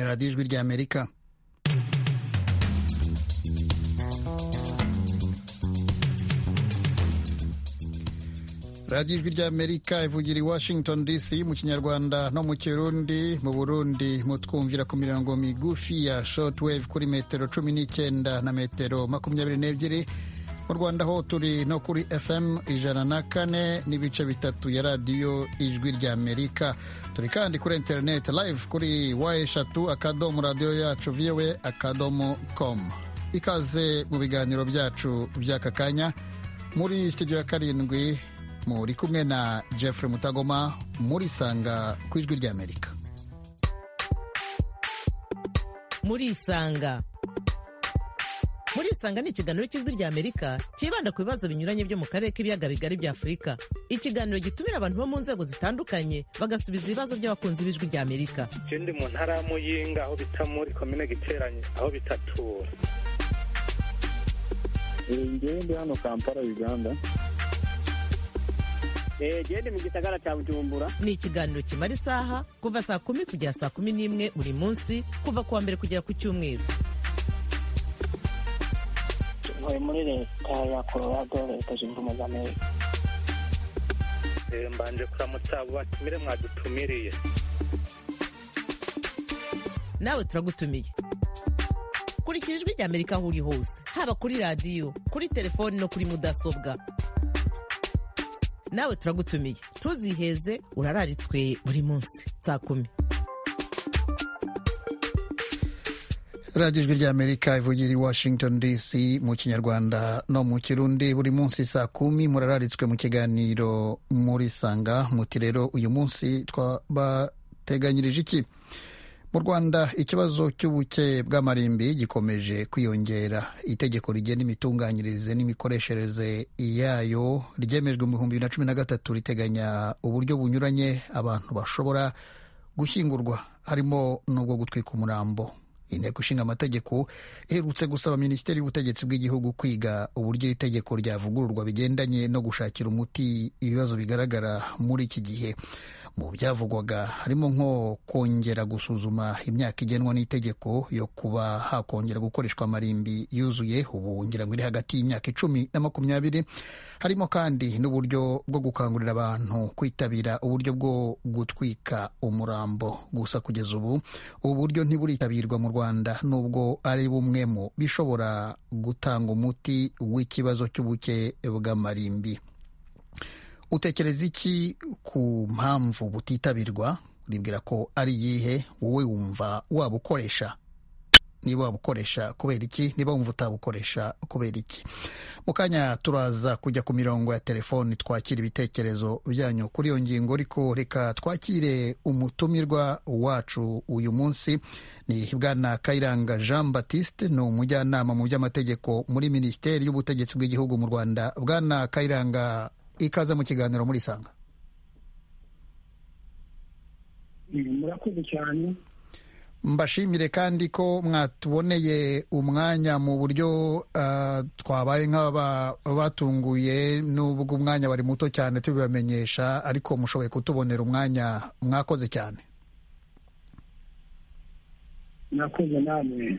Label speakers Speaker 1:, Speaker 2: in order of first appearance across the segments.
Speaker 1: radiyo ijwi ry'amerika radiyo ijwi ry'amerika ivugira i washington dc mu kinyarwanda no mu kirundi mu burundi mutwumvira ku mirongo migufi ya shortwave kuri metero cumi n'icyenda na metero makumyabiri n'ebyiri mu rwanda ho turi no kuri fm ijana na kane n'ibice bitatu ya radiyo ijwi ry'amerika turi kandi kuri interineti live kuri wa eshatu akadomo radiyo yacu viwe akadomo komu ikaze mu biganiro byacu by'aka kanya muri sitidiyo ya karindwi muri kumwe na Jeffrey Mutagoma muri Sanga ku ijwi ry'Amerika.
Speaker 2: Muri Sanga muri Sanga ni ikiganiro cy'ijwi ry'Amerika cyibanda ku bibazo binyuranye byo mu karere k'ibiyaga bigari bya Afurika. Ikiganiro gitumira abantu bo mu nzego zitandukanye bagasubiza ibibazo by'abakunzi b'ijwi ry'Amerika.
Speaker 3: Ikindi mu ntara y'Amuyinga aho bita muri komine giteranye aho bitatura.
Speaker 4: Ngewe ndi hano Kampala Uganda.
Speaker 5: gende mu gisagara cya bujumbura
Speaker 2: ni ikiganiro kimara isaha kuva saa kumi kugera saa kumi n'imwe buri munsi kuva ku wa mbere kugera ku cyumweru
Speaker 6: ntuye muri leta ya colorado leta zunze ubumwe za amerika
Speaker 3: mbanje kuramutsa abo batumire mwadutumiriye
Speaker 2: nawe turagutumiye kurikira ijwi rya amerika aho uri hose haba kuri radiyo kuri telefoni no kuri mudasobwa nawe turagutumiye ntuziheze urararitswe buri munsi saa kumi
Speaker 1: radiyo ijwi ry'amerika ivugira i washington dc mu kinyarwanda no mu kirundi buri munsi saa kumi murararitswe mu kiganiro muri sanga muti rero uyu munsi twabateganyirije iki mu rwanda ikibazo cy'ubuke bw'amarimbi gikomeje kwiyongera itegeko rigena imitunganyirize n'imikoreshereze yayo ryemejwe mu bihumbi bibiri na cumi na gatatu riteganya uburyo bunyuranye abantu bashobora gushyingurwa harimo n'ubwo gutwika umurambo inteko ishinga amategeko iherutse gusaba minisiteri y'ubutegetsi bw'igihugu kwiga uburyo iri tegeko ryavugururwa bigendanye no gushakira umuti ibibazo bigaragara muri iki gihe mu byavugwaga harimo nko kongera gusuzuma imyaka igenwa n'itegeko yo kuba hakongera gukoreshwa amarimbi yuzuye ubu ngira ngo iri hagati y'imyaka icumi na makumyabiri harimo kandi n'uburyo bwo gukangurira abantu kwitabira uburyo bwo gutwika umurambo gusa kugeza ubu ubu buryo ntiburitabirwa mu rwanda n'ubwo ari bumwe mu bishobora gutanga umuti w'ikibazo cy'ubuke bw'amarimbi utekereza iki ku mpamvu butitabirwa uribwira ko ari iyihe wowe wumva wabukoresha niba wabukoresha kubera iki niba wumva utabukoresha kubera iki mu kanya turaza kujya ku mirongo ya telefoni twakira ibitekerezo byanyu kuri iyo ngingo ariko reka twakire umutumirwa wacu uyu munsi ni bwana kayiranga jean batiste ni umujyanama mu by'amategeko muri minisiteri y'ubutegetsi bw'igihugu mu rwanda bwana kayiranga ikaze mu kiganiro muri sanga
Speaker 4: murakoze cyane
Speaker 1: mbashimire kandi ko mwatuboneye umwanya mu buryo twabaye nk'abatunguye n'ubwo umwanya wari muto cyane tubibamenyesha ariko mushoboye kutubonera umwanya mwakoze cyane
Speaker 4: murakoze namwe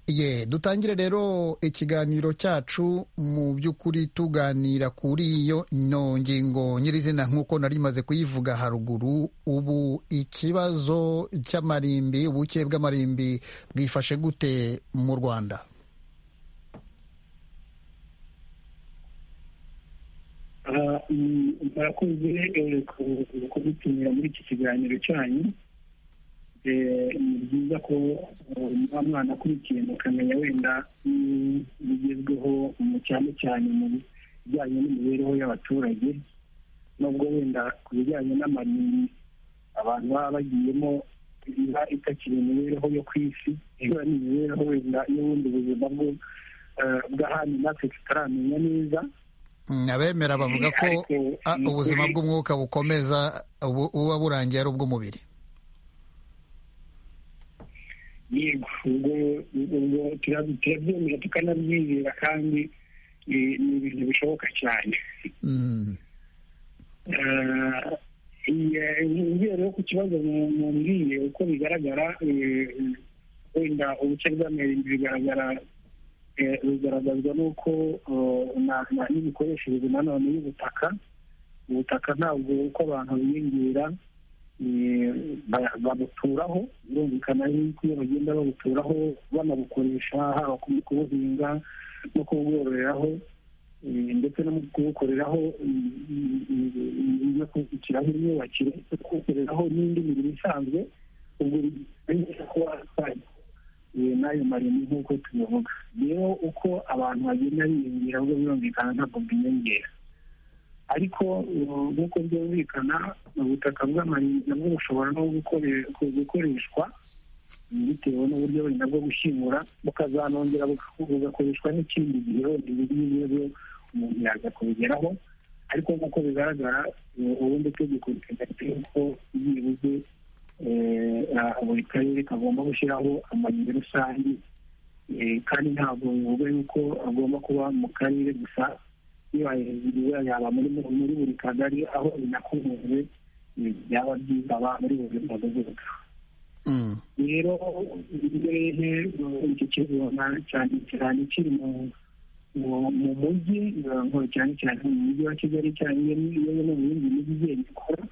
Speaker 1: ye dutangire rero ikiganiro cyacu mu by'ukuri tuganira kuri iyo ngingo nyirizina nk'uko nari maze kuyivuga haruguru ubu ikibazo cy'amarimbi ubuke bw'amarimbi bwifashe gute mu rwanda
Speaker 4: murakoze kudutumira muri iki kiganiro cyanyu ni byiza ko muba mwanakurikiye mukamenya wenda bigezweho cyane cyane mu bijyanye n'imibereho y'abaturage nubwo wenda ku bijyanye n'amarimbi abantu baba bagiyemo iba itakiri imibereho yo ku isi ihura n'imibereho wenda n'ubundi buzima bwo bw'ahandi natwe tutaramenya neza
Speaker 1: abemera bavuga ko ubuzima bw'umwuka bukomeza buba burangiye ari ubw'umubiri
Speaker 4: ubwo turabyemera tukanabyizera kandi ni ibintu bishoboka cyane rero ku kibazo mumbwiye uko bigaragara wenda ubuce bw'amerinda bigaragara rugaragazwa n'uko n'imikoreshereze nanone y'ubutaka ubutaka ntabwo uko abantu biyongera babuturaho birumvikana yuko iyo bagenda babuturaho banabukoresha haba ku kubuhinga no kubwororeraho ndetse no kubukoreraho no kubukiraho imyubakire no kubukoreraho n'indi mirimo isanzwe ubwo bigaragaza ko wasaga n'ayo marembo nk'uko tubivuga rero uko abantu bagenda biyongera ubwo birumvikana ntabwo bwiyongera ariko nk'uko byumvikana ubutaka bw'amarinda nabwo bushobora no gukoreshwa bitewe n'uburyo wenda bwo gushyingura bukazanongera bugakoreshwa n'ikindi gihe wenda ibiri n'ibibazo umuntu yaza kubigeraho ariko nk'uko bigaragara ubundi tegeko riteganya ko byibuze buri karere kagomba gushyiraho amazu rusange kandi ntabwo bivuga yuko agomba kuba mu karere gusa bibaye yaba muri buri kagari aho binakunze byaba byizaba muri buri mudugudu rero imbehe iki kibona cyane cyane kiri mu mujyi cyane cyane mu mujyi wa kigali cyane yewe no mu yindi mijyi igenda ikora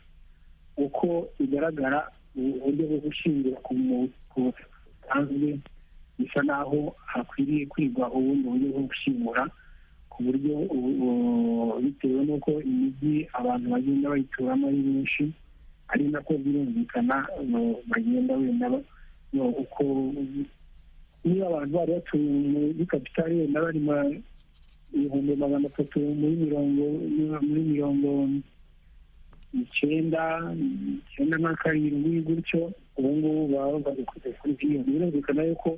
Speaker 4: uko bigaragara uburyo bwo gushingira ku butaka busanzwe bisa naho hakwiriye kwigwa ubundi buryo bwo gushingura ku buryo bitewe n'uko imijyi abantu bagenda bayituramo ari benshi ari nako birumvikana bagenda wenda uko niba abantu bari batuye muri kapitali wenda bari ibihumbi magana atatu muri mirongo muri mirongo icyenda icyenda na karindwi gutyo ubu ngubu baba bari kujya kuri miliyoni birumvikana yuko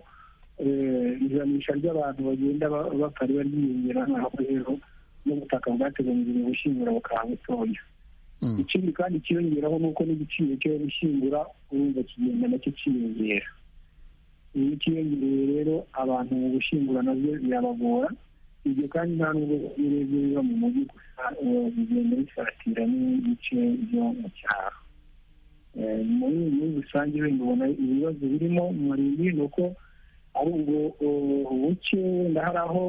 Speaker 4: ijanisha ry'abantu bagenda bapfa riba ryiyongera nkaho rero n'ubutaka bwateganyijwe gushyingura bukaba butoya ikindi kandi kiyongeraho ni uko n'igiciro cyo gushyingura urumva kigenda nacyo kiyongera iyo kiyongereye rero abantu mu gushyingura nabyo birabagora ibyo kandi nta nubwo birebye biba mu mujyi gusa bigenda bisatira n'ibice byo mu cyaro muri rusange wenda ubona ibibazo birimo mu marimbi ni uko ari ubwo buke wenda hari aho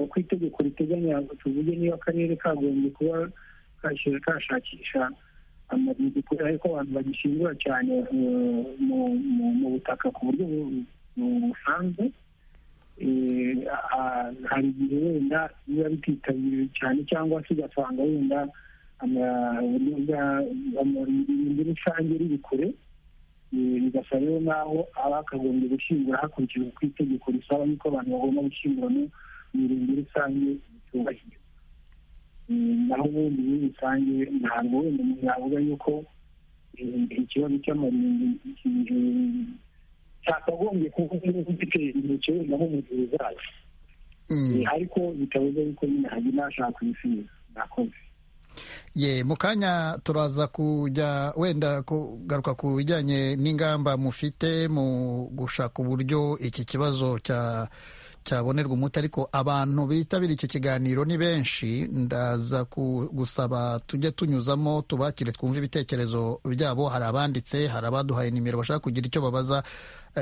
Speaker 4: uko itegeko riteganya tuvuge niba akarere kagombye kuba kashyira kashakisha ariko abantu bagishingura cyane mu butaka ku buryo busanzwe hari igihe wenda biba bititabiriwe cyane cyangwa se ugasanga wenda amarimbi rusange riri kure bigasa rero naho abakagombye gushyingura hakurikijwe ku itegeko risaba yuko abantu bagomba gushyingura mu mirenge rusange bitubahirwa naho ubundi muri rusange ntabwo wenda umuntu yavuga yuko ikibazo cy'amarimbi cyakagombye kuba gifite intoki wenda nko mu gihe zacu ariko bitabuze yuko nyine hajya nashaka kubisubiza nakoze
Speaker 1: ye mu kanya turaza kujya wenda kugaruka ku bijyanye n'ingamba mufite mu gushaka uburyo iki kibazo cya cyabonerwa umuti ariko abantu bitabira iki kiganiro ni benshi ndaza gusaba tujye tunyuzamo tubakire twumve ibitekerezo byabo hari abanditse hari abaduhaye nimero bashaka kugira icyo babaza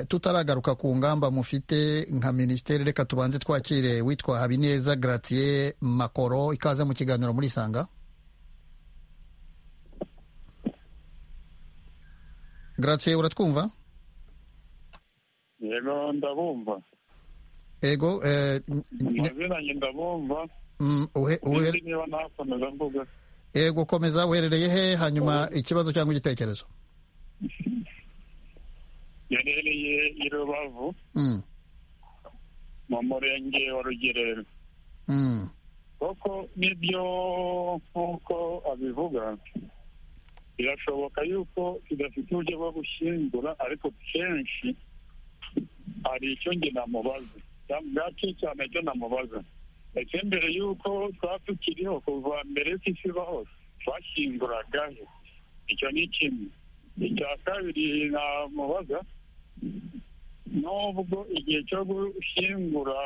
Speaker 1: tutaragaruka ku ngamba mufite nka minisiteri reka tubanze twakire witwa habineza garatiye makoro ikaze mu kiganiro muri isanga Graciye uratwumva
Speaker 7: yego ndabumva
Speaker 1: ego
Speaker 7: amazina yanjye ndabumva niba nakomeza mvuga
Speaker 1: ego komeza uherereye he hanyuma ikibazo cyangwa igitekerezo
Speaker 7: yarereye i rubavu mu murenge wa rugerero koko nibyo nk'uko abivuga birashoboka yuko idafite uburyo bwo gushyingura ariko kenshi hari icyo nge namubaza bwacyo cyane cyo namubaza ndetse mbere y'uko twaba tukiriho kuva mbere y'uko isi ibaho twashyinguraga he icyo ni kimwe icya kabiri namubaza n'ubwo igihe cyo gushyingura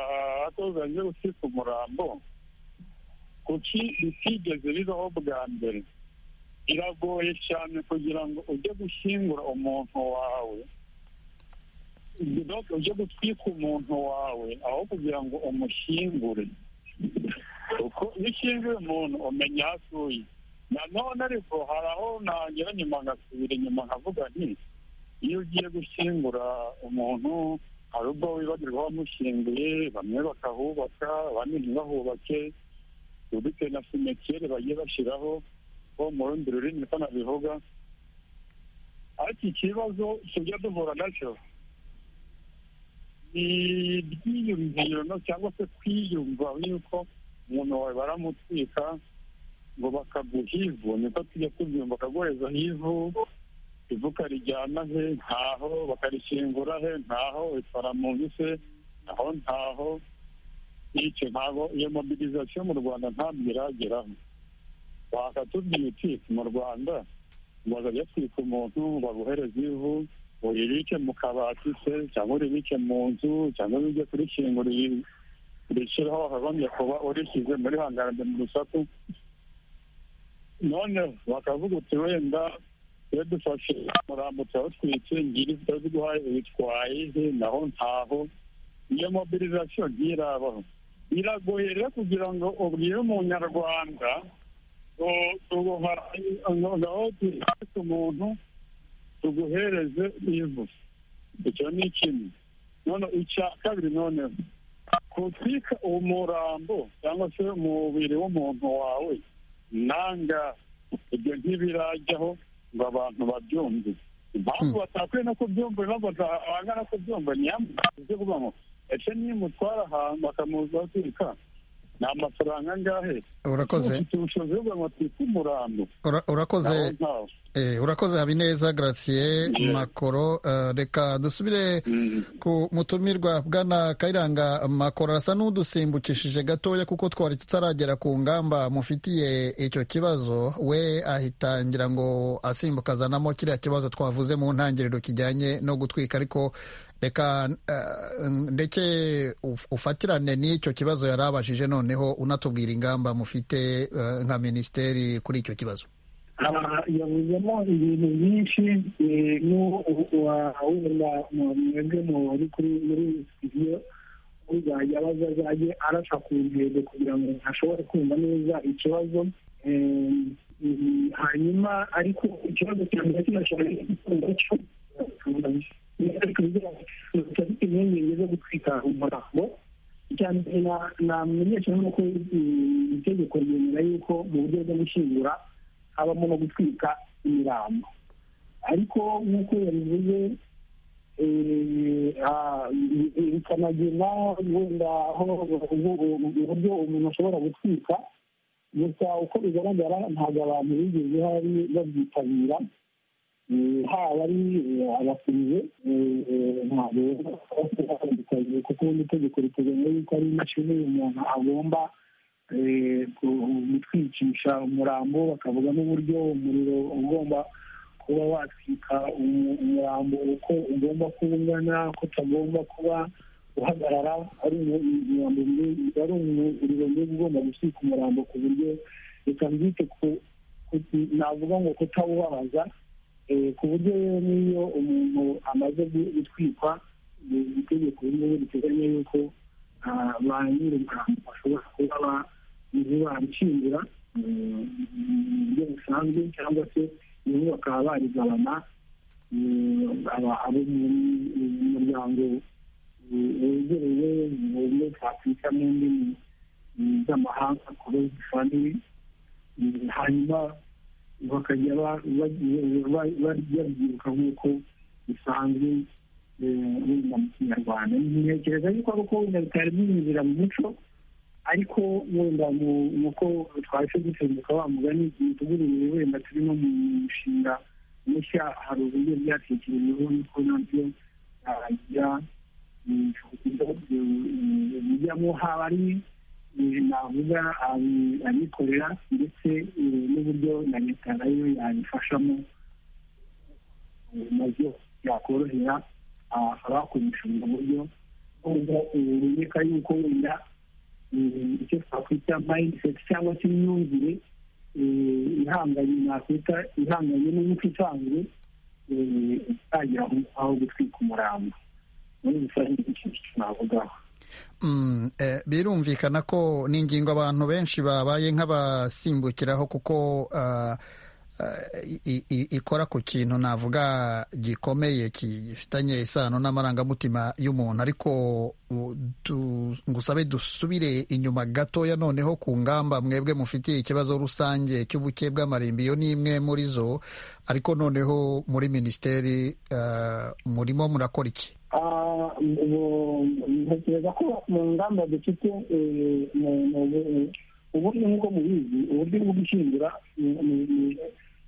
Speaker 7: hakozanye usika umurambo kuki bitigeze bibaho bwa mbere biragoye cyane kugira ngo ujye gushyingura umuntu wawe doke ujye gutwika umuntu wawe aho kugira ngo umushyingure kuko iyo ushyinguye umuntu umenya aho atuye nanone ariko hari aho nagera nyuma ngasubira inyuma nkavuga nti iyo ugiye gushyingura umuntu hari ubwo wibagirwa wamushyinguye bamwe bakahubaka abandi ntibahubake bitewe na simetiyeri bagiye bashyiraho ho mu rundi rurimi ko nabivuga ariko ikibazo tujya duhura nacyo ni ibyiyumviro cyangwa se kwiyumva yuko umuntu wawe baramutwika ngo bakaguha ivu niko tujya tubyumva bakaguhezaho ivu ivu ukarijyana he ntaho bakarishyingura he ntaho ritwara mu nzu se aho ntaho icyo ntabwo iyo mobilizasiyo mu rwanda ntabwo irageraho wakatubwira uti mu rwanda bazajya twika umuntu baguhereza ivu uribike mu kabati se cyangwa uribike mu nzu cyangwa ujye kurishingura urishyiraho wakagombye kuba urishyize muri hangarande mu rusaku none bakavuga uti wenda iyo dufashe umurambo turawutwitse ngiri tutaziguhaye witwaye he naho ntaho iyo mobilizasiyo ntirabaho biragoye rero kugira ngo ubwire umunyarwanda ngaho tubwate umuntu tuguhereze ivu icyo ni kimwe none icya kabiri noneho kutwika umurambo cyangwa se umubiri w'umuntu wawe nanga ibyo ntibirajyaho ngo abantu babyumve impamvu batakwiye no kubyumva impamvu batabanga no kubyumva niyo kuvuga ngo ese nimutwara ahantu bakamuza batwika ni amafaranga angahe
Speaker 1: urakoze
Speaker 7: ubushobozi bwo ngo twite umurambo
Speaker 1: urakoze urakoze habineza gratien makoro reka dusubire ku mutumirwa bwana kayiranga makoro arasa n'udusimbukishije gatoya kuko twari tutaragera ku ngamba mufitiye icyo kibazo we ahitangira ngo asimbuka azanamo kiriya kibazo twavuze mu ntangiriro kijyanye no gutwika ariko reka ndetse ufatirane n'icyo kibazo yari abajije noneho unatubwira ingamba mufite nka minisiteri kuri icyo kibazo
Speaker 4: yavuzemo ibintu byinshi wenda mwebwe muri studio uzajya abaza azajye arasa ku ntego kugira ngo ashobore kumva neza ikibazo hanyuma ariko ikibazo cyane kinashobora gukunda cyo afite impungenge zo gutwika umurambo cyane namenyesha nuko itegeko ryemera yuko mu buryo bwo gushyingura habamo no gutwika imirambo ariko nk'uko yabivuze bikanagena wenda uburyo umuntu ashobora gutwika gusa uko bigaragara ntabwo abantu bigeze hari babyitabira haba ari abakiriye ntabwo babyitabiriye kuko itegeko riteganya yuko ari imashini umuntu agomba gutwikisha umurambo bakavuga n'uburyo umuriro ugomba kuba watwika umurambo uko ugomba kuba ungana ko utagomba kuba uhagarara ari umuriro mwiza ugomba gusika umurambo ku buryo reka mbyite navuga ngo kutawubabaza ku buryo rero n'iyo umuntu amaze gutwikwa itegeko rimwe riteganya yuko ba nyir'umurambo bashobora kuba inzu babishingura mu buryo busanzwe cyangwa se inzu bakaba barigabana abo mu muryango wegereye mu buryo twakwita mu ndimi z'amahanga close family hanyuma bakajya babyibuka nk'uko bisanzwe wenda mu kinyarwanda ntekereza yuko ari uko wenda bitari byinjira mu muco ariko wenda nuko twahise dusimbuka wa mugani tuguririye wenda turi no mu mushinga mushya hari uburyo byatekerejeho nuko nabyo byagira bijyamo haba ari navuga abikorera ndetse n'uburyo na leta nayo yabifashamo nabyo byakorohera abakoresheje uburyo buboneka yuko wenda icyo twakwita mayindiseti cyangwa se imyumvire ihanganye nakwita ihanganye n'imiti isanzwe itagira aho gutwika umurambo muri rusange icyo navugaho
Speaker 1: birumvikana ko ni ingingo abantu benshi babaye nk'abasimbukiraho kuko ikora ku kintu navuga gikomeye gifitanye isano n'amarangamutima y'umuntu ariko ngusabe dusubire inyuma gatoya noneho ku ngamba mwebwe mufitiye ikibazo rusange cy'ubuke bw'amarimbi iyo ni imwe muri zo ariko noneho muri minisiteri murimo murakora iki
Speaker 4: ntekereza ko mu ngamba dufite uburyo nk'uko mubizi uburyo bwo gushyingura ni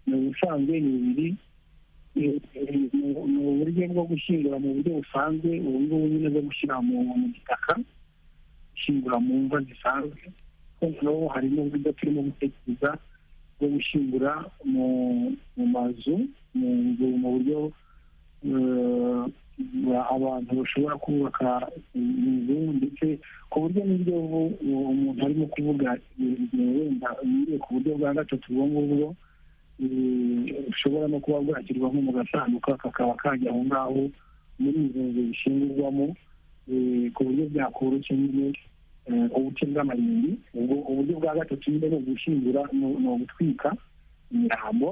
Speaker 4: ubusanzwe ni bubiri ni uburyo bwo gushyingura mu buryo busanzwe ubu ngubu nyine bwo gushyira mu gitaka gushyingura mu mva zisanzwe noneho hari n'uburyo turimo gutekereza bwo gushyingura mu mazu mu nzu mu buryo abantu bashobora kubaka inzu ndetse ku buryo n'ibyo umuntu arimo kuvuga wenda yiriwe ku buryo bwa gatatu ubwo ngubwo bushobora no kuba bwashyirwa nko mu gasanduka kakaba kajya aho ngaho muri izo nzu zishyingurwamo ku buryo byakoroshye nyine ubuce bw'amarimbi ubwo uburyo bwa gatatu nyine ni ugushyingura ni ugutwika imirambo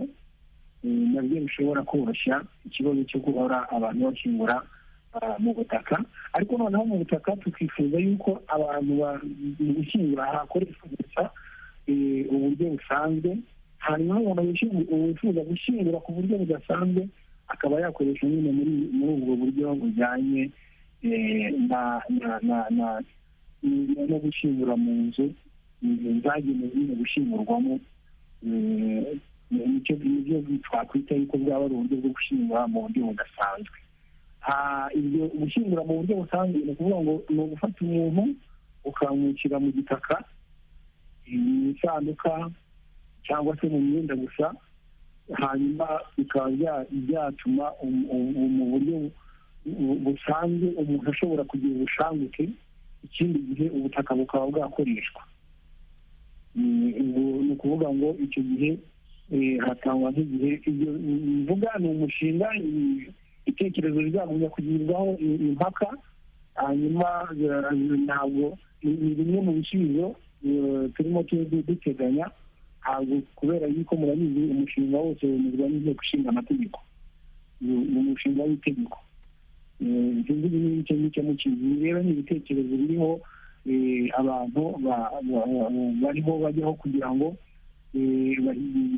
Speaker 4: nabyo bishobora koroshya ikibazo cyo guhora abantu bakingura mu butaka ariko noneho mu butaka tukifuza yuko abantu mu gushyingura hakoreshwa gusa uburyo busanzwe hanyuma umuntu wifuza gushyingura ku buryo budasanzwe akaba yakoresha nyine muri ubwo buryo bujyanye no gushyingura mu nzu zagenewe nyine gushyingurwamo nicyo ibyo twakwita yuko bwaba ari uburyo bwo gushyingura mu buryo budasanzwe ibyo gushyingura mu buryo busanzwe ni ukuvuga ngo ni ugufata umuntu ukamwukira mu gitaka mu isanduka cyangwa se mu myenda gusa hanyuma bikaba byatuma mu buryo busanzwe umuntu ashobora kugira ubushanguke ikindi gihe ubutaka bukaba bwakoreshwa ni ukuvuga ngo icyo gihe hatangwa nk'igihe ibyo bivuga ni umushinga ibitekerezo bizagumya kugirirwaho impaka hanyuma ntabwo ni bimwe mu bisubizo turimo duteganya ntabwo kubera yuko murabizi umushinga wose wemezwa n'inteko ishinga amategeko ni umushinga w'itegeko sinzi n'icyo ngicyo mukizi rero ni ibitekerezo biriho abantu bariho bajyaho kugira ngo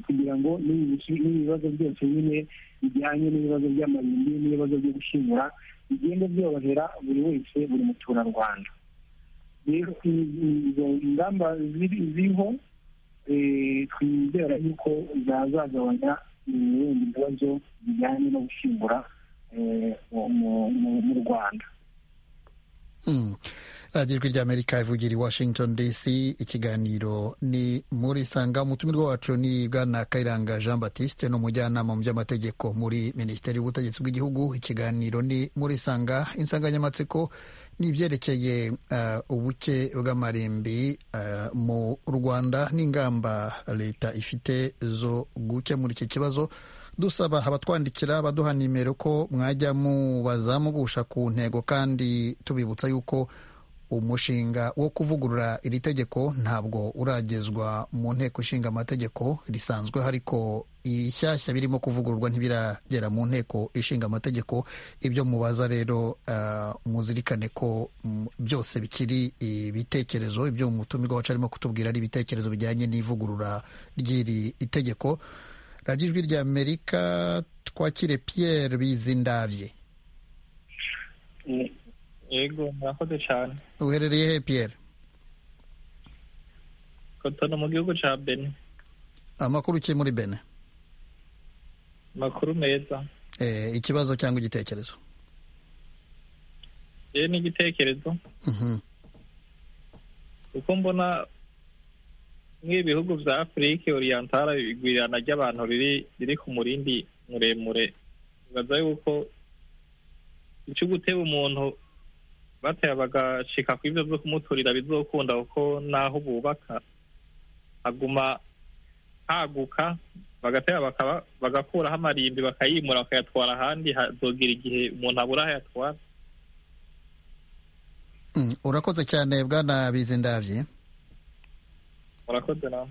Speaker 4: kugira ngo n'ibibazo byose nyine bijyanye n'ibibazo by'amarimbi n'ibibazo byo gushyingura bigende byorohera buri wese buri muturarwanda rero izo ngamba ziriho twizera yuko zazagabanya ibindi bibazo bijyanye no gushyingura mu rwanda
Speaker 1: radiyo ijwi ry'amerika ivugira i washington dc ikiganiro ni muri sanga umutumirwa wacu ni bwana kayiranga jean batiste ni umujyanama mu by'amategeko muri minisiteri y'ubutegetsi bw'igihugu ikiganiro ni muri sanga insanganyamatsiko ni ibyerekeye ubuke bw'amarimbi mu rwanda n'ingamba leta ifite zo gukemura iki kibazo dusaba abatwandikira baduha nimero ko mwajya mubaza mugusha ku ntego kandi tubibutsa yuko umushinga wo kuvugurura iri tegeko ntabwo uragezwa mu nteko ishinga amategeko risanzwe ariko ibishyashya birimo kuvugururwa ntibiragera mu nteko ishinga amategeko ibyo mubaza rero muzirikane ko byose bikiri ibitekerezo ibyo umutumirwa wacu arimo kutubwira ari ibitekerezo bijyanye n'ivugurura ry'iri itegeko radiyo ijwi rya amerika twakire Pierre bizindabye
Speaker 8: yego murakoze cyane
Speaker 1: uherereye he Pierre
Speaker 8: kotono mu gihugu cya bene
Speaker 1: amakuru uki muri bene
Speaker 8: amakuru meza
Speaker 1: ikibazo cyangwa igitekerezo
Speaker 8: yewe ni igitekerezo kuko mbona nk'ibihugu bya afurike oriyantara igwirirana ry'abantu riri ku murindi muremure bibaza yuko icyo guteba umuntu batera bagacika ku ibyo byo kumuturira bizokunda kuko n'aho bubaka haguma haguka bagatera bakaba bagakuraho amarimbi bakayimura bakayatwara ahandi hazogira igihe umuntu abura aho ayatwara
Speaker 1: Mm, urakoze cyane bwana bizindabye
Speaker 8: murakoze nawe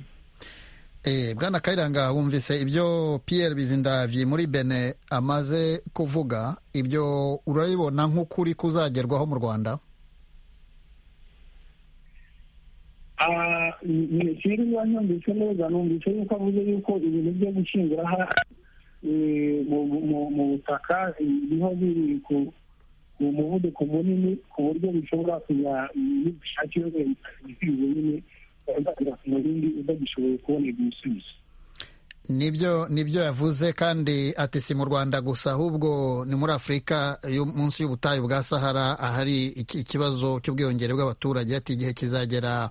Speaker 1: Eh, bwana kayiranga wumvise ibyo pierre bizindavyi muri bene amaze kuvuga ibyo urabibona nk'ukuri kuzagerwaho mu rwanda
Speaker 4: Ah, ni- sinzi niba numvise neza numvise yuko avuze yuko ibintu byo gushingura ha- eh, mu- mu- mu- mu butaka biba biri ku mu muvuduko munini ku buryo bishobora kujya n'ubushake iyo leta ibisubizo nyine bagera ku murindi udagishoboye kubona ibisubizo
Speaker 1: nibyo nibyo yavuze kandi ati si mu rwanda gusa ahubwo ni muri afurika yo munsi y'ubutayu bwa sahara ahari iki- ikibazo cy'ubwiyongere bw'abaturage ati igihe kizagera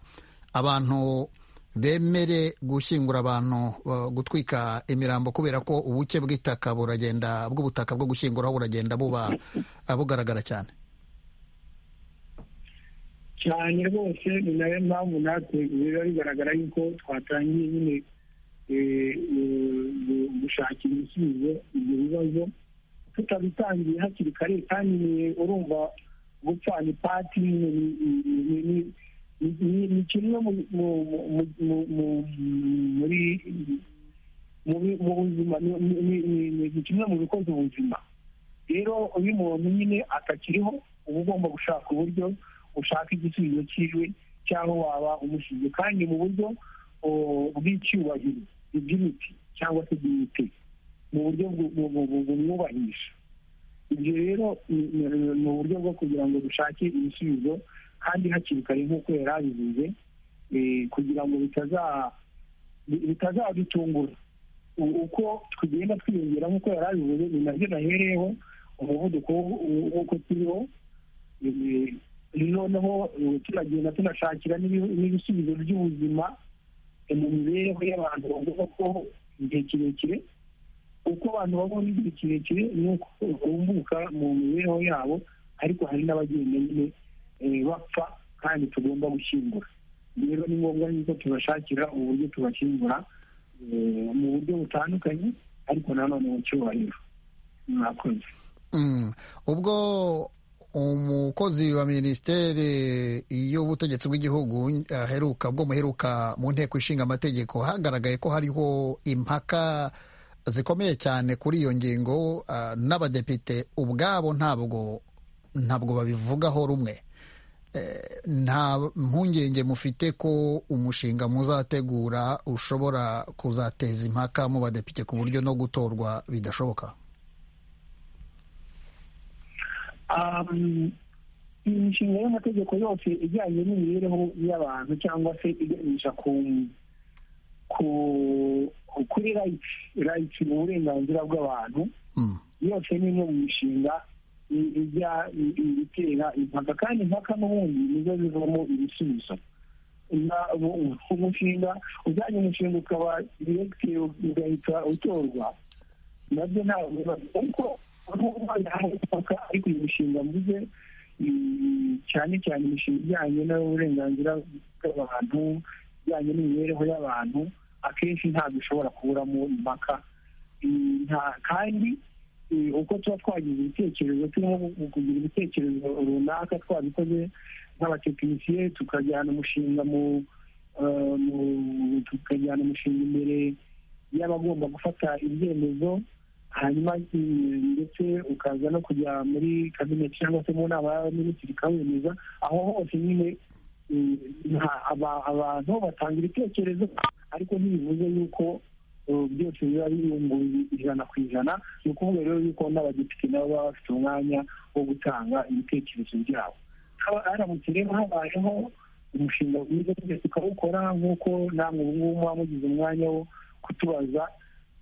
Speaker 1: abantu bemere gushyingura abantu uh, gutwika imirambo kubera ko ubuke bw'itaka buragenda bw'ubutaka bwo gushyinguraho buragenda buba uh, bugaragara cyane
Speaker 4: cyane rwose ni nayo mpamvu natwe biba bigaragara yuko twatangiye nyine eh, eh, gu- gushakira ibisubizo ibyo bibazo tutabitangiye hakiri kare kandi ni- urumva gupfana ipati ni- ni- ni- ni- ni- ni- ni kimwe mu- mu- mu- mu- mu- muri mu bi- mu buzima ni- ni- ni- ni- ni kimwe mu bikoze ubuzima rero uyu muntu nyine atakiriho uba ugomba gushaka uburyo ushaka igisubizo cyiwe cyangwa waba umushinje kandi mu buryo o, bw'icyubahiro dignity cyangwa se dignity mu buryo bu- bu- bu- bu- bumwubahisha ibyo rero ni- ni- ni uburyo bwo kugira ngo dushake ibisubizo kandi hakiri kare nk'uko yari abivuze eh, kugira ngo bitaza- bi- bitazadutungura U- uko tugenda twiyongera nk'uko yari abivuze ni nabyo nahereyeho umuvuduko w- w- w'uko turiho Eh, noneho eh, turagenda tunashakira n'ibi- n'ibisubizo by'ubuzima eh, mu mibereho y'abantu bavuga ko igihe kirekire uko abantu babona igihe kirekire ni uko bumbuka mu mibereho yabo ariko hari n'abagenda nyine eh, bapfa kandi tugomba gushyingura rero ni ngombwa yuko tubashakira uburyo tubashyingura eh, mu buryo butandukanye ariko nanone mu cyubahiro mwakoze
Speaker 1: Mm. ubwo umukozi wa minisiteri y'ubutegetsi bw'igihugu aheruka bwo muheruka mu nteko ishinga amategeko hagaragaye ko hariho impaka zikomeye cyane kuri iyo ngingo ah, n'abadepite ubwabo ntabwo ntabwo babivugaho rumwe Eh, nta mpungenge mufite ko umushinga muzategura ushobora kuzateza impaka mu badepite ku buryo no gutorwa bidashoboka
Speaker 4: Um, imishinga y'amategeko yose ijyanye n'imibereho y'abantu cyangwa se iganisha ku ku kuri rights rights mu burenganzira bw'abantu
Speaker 1: Mm.
Speaker 4: yose ni imwe mu mishinga i- ijya i- i- itera impaka kandi impaka n'ubundi nizo zivamo ibisubizo Na- u- u- umushinga ujyanye umushinga ukaba direkitiye ugahita utorwa nabyo ntabwo biba kuko nubwo yahawe impaka ariko iyi mishinga mvuze mm, cyane cyane imishinga ijyanye n'uburenganzira bw'abantu ijyanye n'imibereho y'abantu akenshi ntabwo ishobora kuburamo impaka Mm, nta- kandi eh, uko tuba twagize ibitekerezo turimo gu- kugira ibitekerezo runaka twabikoze nk'abatekinisiye tukajyana umushinga mu eh, mu- tukajyana umushinga imbere y'abagomba gufata ibyemezo hanyuma mm, ndetse ukaza no kujya muri kabineti cyangwa se mu nama y'abaminisitiri ikawemeza aho hose nyine mm, nta- aba- abantu batanga ibitekerezo ariko ntibivuze yuko eh, byose biba biyunguye ijana ku ijana ni ukuvuga rero yuko n'abadepite nabo baba bafite umwanya wo gutanga ibitekerezo byabo haba haramutse rero habayeho umushinga mwiza twese tukawukora nk'uko namwe ubu ngubu muba mugize umwanya wo kutubaza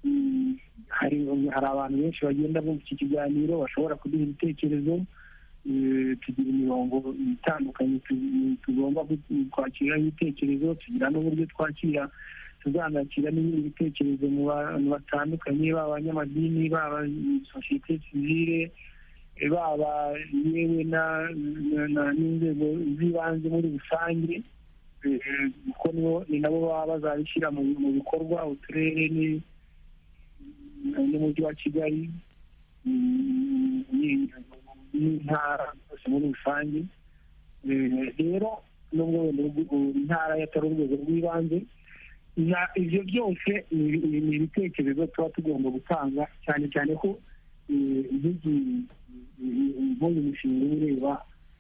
Speaker 4: mm, hari hari abantu benshi bagenda bumva iki kiganiro bashobora kuduha ibitekerezo eh, tugira imirongo itandukanye tu- tugomba gu- kwakira ibitekerezo tugira n'uburyo twakira tuzanakira n'ibindi bitekerezo mu bantu batandukanye baba abanyamadini baba sosiyete sivile eh, baba yewe na- na- na- n'inzego z'ibanze muri rusange kuko ni nabo baba bazabishyira mu bikorwa uturere n'umujyi wa kigali n'intara zose muri rusange rero nubwo wenda intara yatari urwego rw'ibanze ibyo byose ni ibitekerezo tuba tugomba gutanga cyane cyane ko nk'uyu mushinga uba ureba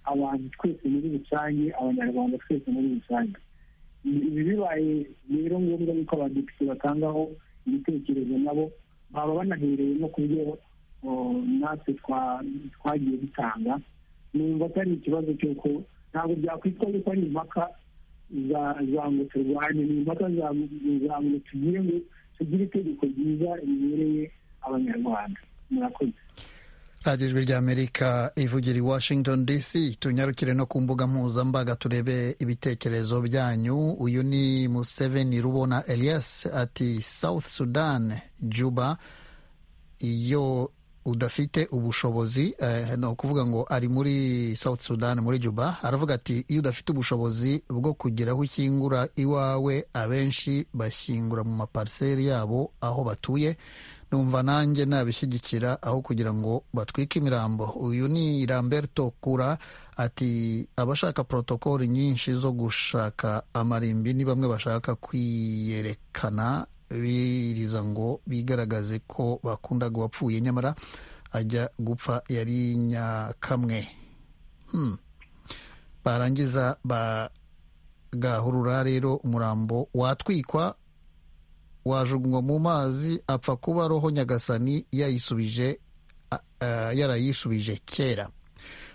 Speaker 4: abantu twese muri rusange abanyarwanda twese muri rusange ibi bibaye rero ngombwa yuko abadepite batangaho ibitekerezo nabo baba banahereye no ku byo natwe twagiye dutanga numva atari ikibazo cy'uko ntabwo byakwitwa yuko ari impaka za ngo turwanye ni impaka za ngo tugire ngo tugire itegeko ryiza ribereye abanyarwanda murakoze
Speaker 1: radiyo ijwi ry'amerika ivugira i washington dc tunyarukire no ku mbuga mpuzambaga turebe ibitekerezo byanyu uyu ni museveni rubona elias ati south sudan juba iyo udafite ubushobozi ni ukuvuga ngo ari muri south sudan muri juba aravuga ati iyo udafite ubushobozi bwo kugira aho ukingura iwawe abenshi bashyingura mu mapariseri yabo aho batuye numva nanjye nabishyigikira aho kugira ngo batwike imirambo uyu ni Lamberto kura ati abashaka porotokoli nyinshi zo gushaka amarimbi ni bamwe bashaka kwiyerekana biriza ngo bigaragaze ko bakundaga uwapfuye nyamara ajya gupfa yari nyakamwe barangiza bagahurura rero umurambo watwikwa wajugunywa mu mazi apfa kuba roho nyagasani yayisubije yarayisubije kera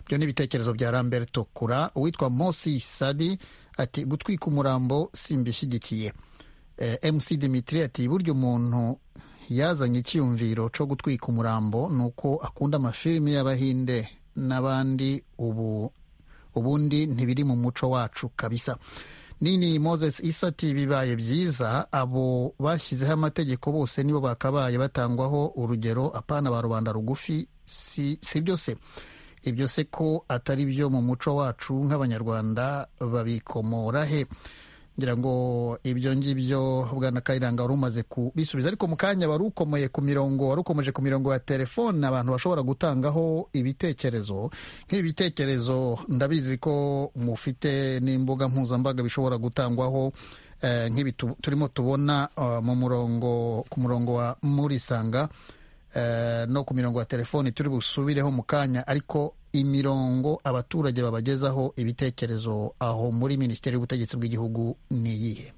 Speaker 1: ibyo ni ibitekerezo bya Lamberto kura uwitwa mosi sadi ati gutwika umurambo simbishyigikiye mc dimitri ati iburyo umuntu yazanye icyiyumviro cyo gutwika umurambo ni uko akunda amafilimi y'abahinde n'abandi ubu ubundi ntibiri mu muco wacu kabisa nini moses isati bibaye byiza abo bashyizeho amategeko bose nibo bakabaye batangwaho urugero apana ba rubanda rugufi si byose ibyo se ko atari byo mu muco wacu nk'abanyarwanda babikomora he ngira ngo ibyo ngibyo bwana kayiranga wari umaze kubisubiza ariko mu kanya wari ukomeye ku mirongo wari ukomeje ku mirongo ya telefone abantu bashobora gutangaho ibitekerezo nk'ibi bitekerezo ndabizi ko mufite n'imbuga mpuzambaga bishobora gutangwaho nk'ibi turimo tubona mu murongo ku murongo wa murisanga no ku mirongo ya telefoni turi busubireho mu kanya ariko imirongo abaturage babagezaho ibitekerezo aho muri minisiteri y'ubutegetsi bw'igihugu ni iyihe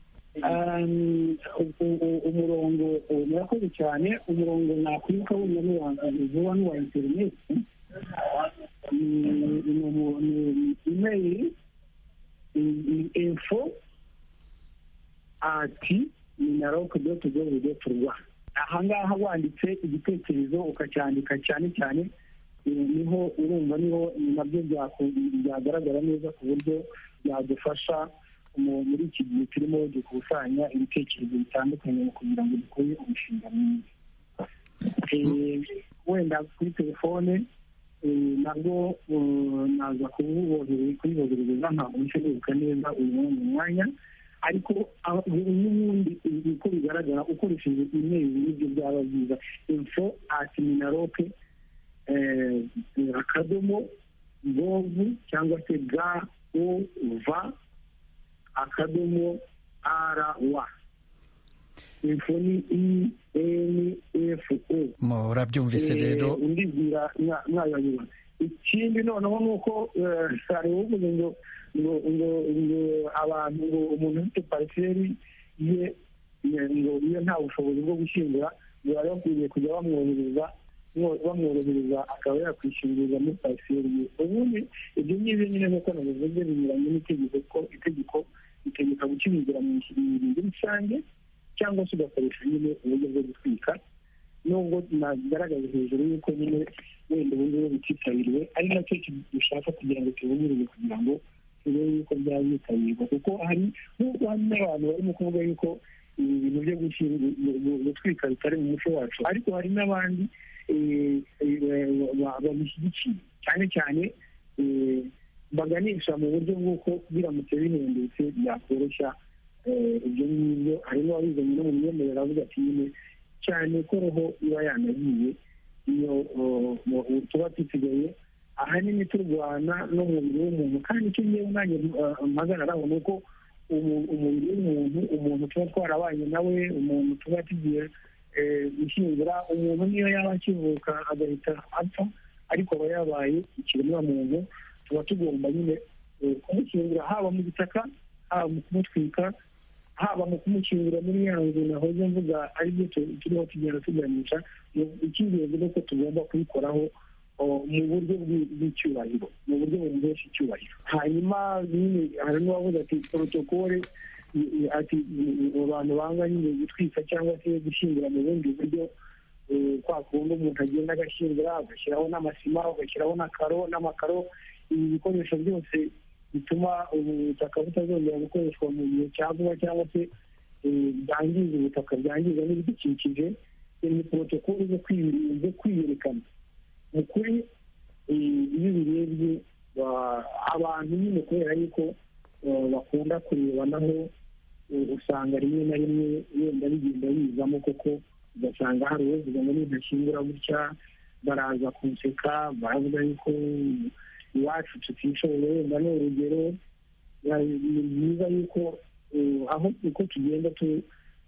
Speaker 4: umurongo murakoze cyane umurongo nakwibuka wenda vuba n'uwa interineti ni imeri info ati minaroke doti govu doti rwa ahangaha wanditse igitekerezo ukacyandika cyane cyane niho urumva niho nabyo byagaragara neza ku buryo byadufasha muri iki gihe turimo dukusanya ibitekerezo bitandukanye kugira ngo dukore umushinga mwiza wenda kuri telefone nabwo naza kubibohereza ntabwo nshobora neza uyu mwanya ariko n'ubundi uko bigaragara ukoresheje imeri n'ibyo byaba byiza info ati minaroke akadomo govu cyangwa se ga o va akadomo ara wa info ni i eni efu o
Speaker 1: murabyumvise rero
Speaker 4: ndibwira mwayobewe ikindi noneho ni uko sare uvuze ngo ngo ngo ngo abantu ngo umuntu ufite pariseri ye ngo iyo nta bushobozi bwo gushyingura bari bakwiriye kujya bamwohereza bamworohereza akaba yakwishyuririza muri pariseri ye ubundi ibyo ngibyo nyine nk'uko nabivuze binyuranye n'itegeko ko itegeko ritegeka gukingura mu mirenge rusange cyangwa se ugakoresha nyine uburyo bwo gutwika nubwo nagaragaje hejuru y'uko nyine wenda ubu ngubu butitabiriwe ari nacyo dushaka kugira ngo tubungurire kugira ngo turebe yuko byabyitabirwa kuko hari nubwo hari n'abantu barimo kuvuga yuko ibi bintu byo gutwika bitari mu muco wacu ariko hari n'abandi babishyigikiye cyane cyane baganisha mu buryo bw'uko biramutse bihindutse byakoroshya ibyo ngibyo harimo ababizanye no mu myemerere avuga ati nyine cyane ko roho iba yanagiye iyo tuba dusigaye ahanini turwana n'umubiri w'umuntu kandi icyo ngiye umwanya mpagararaho ni uko umubiri w'umuntu umuntu tuba twarabanye nawe umuntu tuba tugiye gushyingura umuntu niyo yaba akivuka agahita apfa ariko aba yabaye ikiremwamuntu tuba tugomba nyine kumushyingura haba mu gitaka haba mu kumutwika haba mu kumushyingura muri ya nzu nahoze mvuga aribyo turiho tugenda tuganisha icy'ingenzi ni uko tugomba kubikoraho mu buryo bw'icyubahiro mu buryo bumuhesha icyubahiro hanyuma nyine hari n'uwavuze ati porotokole ati abantu banga nyine gutwika cyangwa se gushyingura mu bundi buryo kwa kundi umuntu agenda agashyingura agashyiraho n'amasima agashyiraho n'akaro n'amakaro ibi bikoresho byose bituma ubutaka butazongera gukoreshwa mu gihe cya vuba cyangwa se byangiza ubutaka byangiza n'ibidukikije ni porotokole zo kwirinda kwiyerekana mu kuri iyo ubirebye abantu nyine kubera yuko bakunda kurebanaho usanga rimwe na rimwe wenda bigenda bizamo koko ugasanga hari uwavuga ngo nidashyingura gutya baraza kunseka baravuga yuko iwacu tutishoboye wenda ni urugero ni byiza yuko aho uko tugenda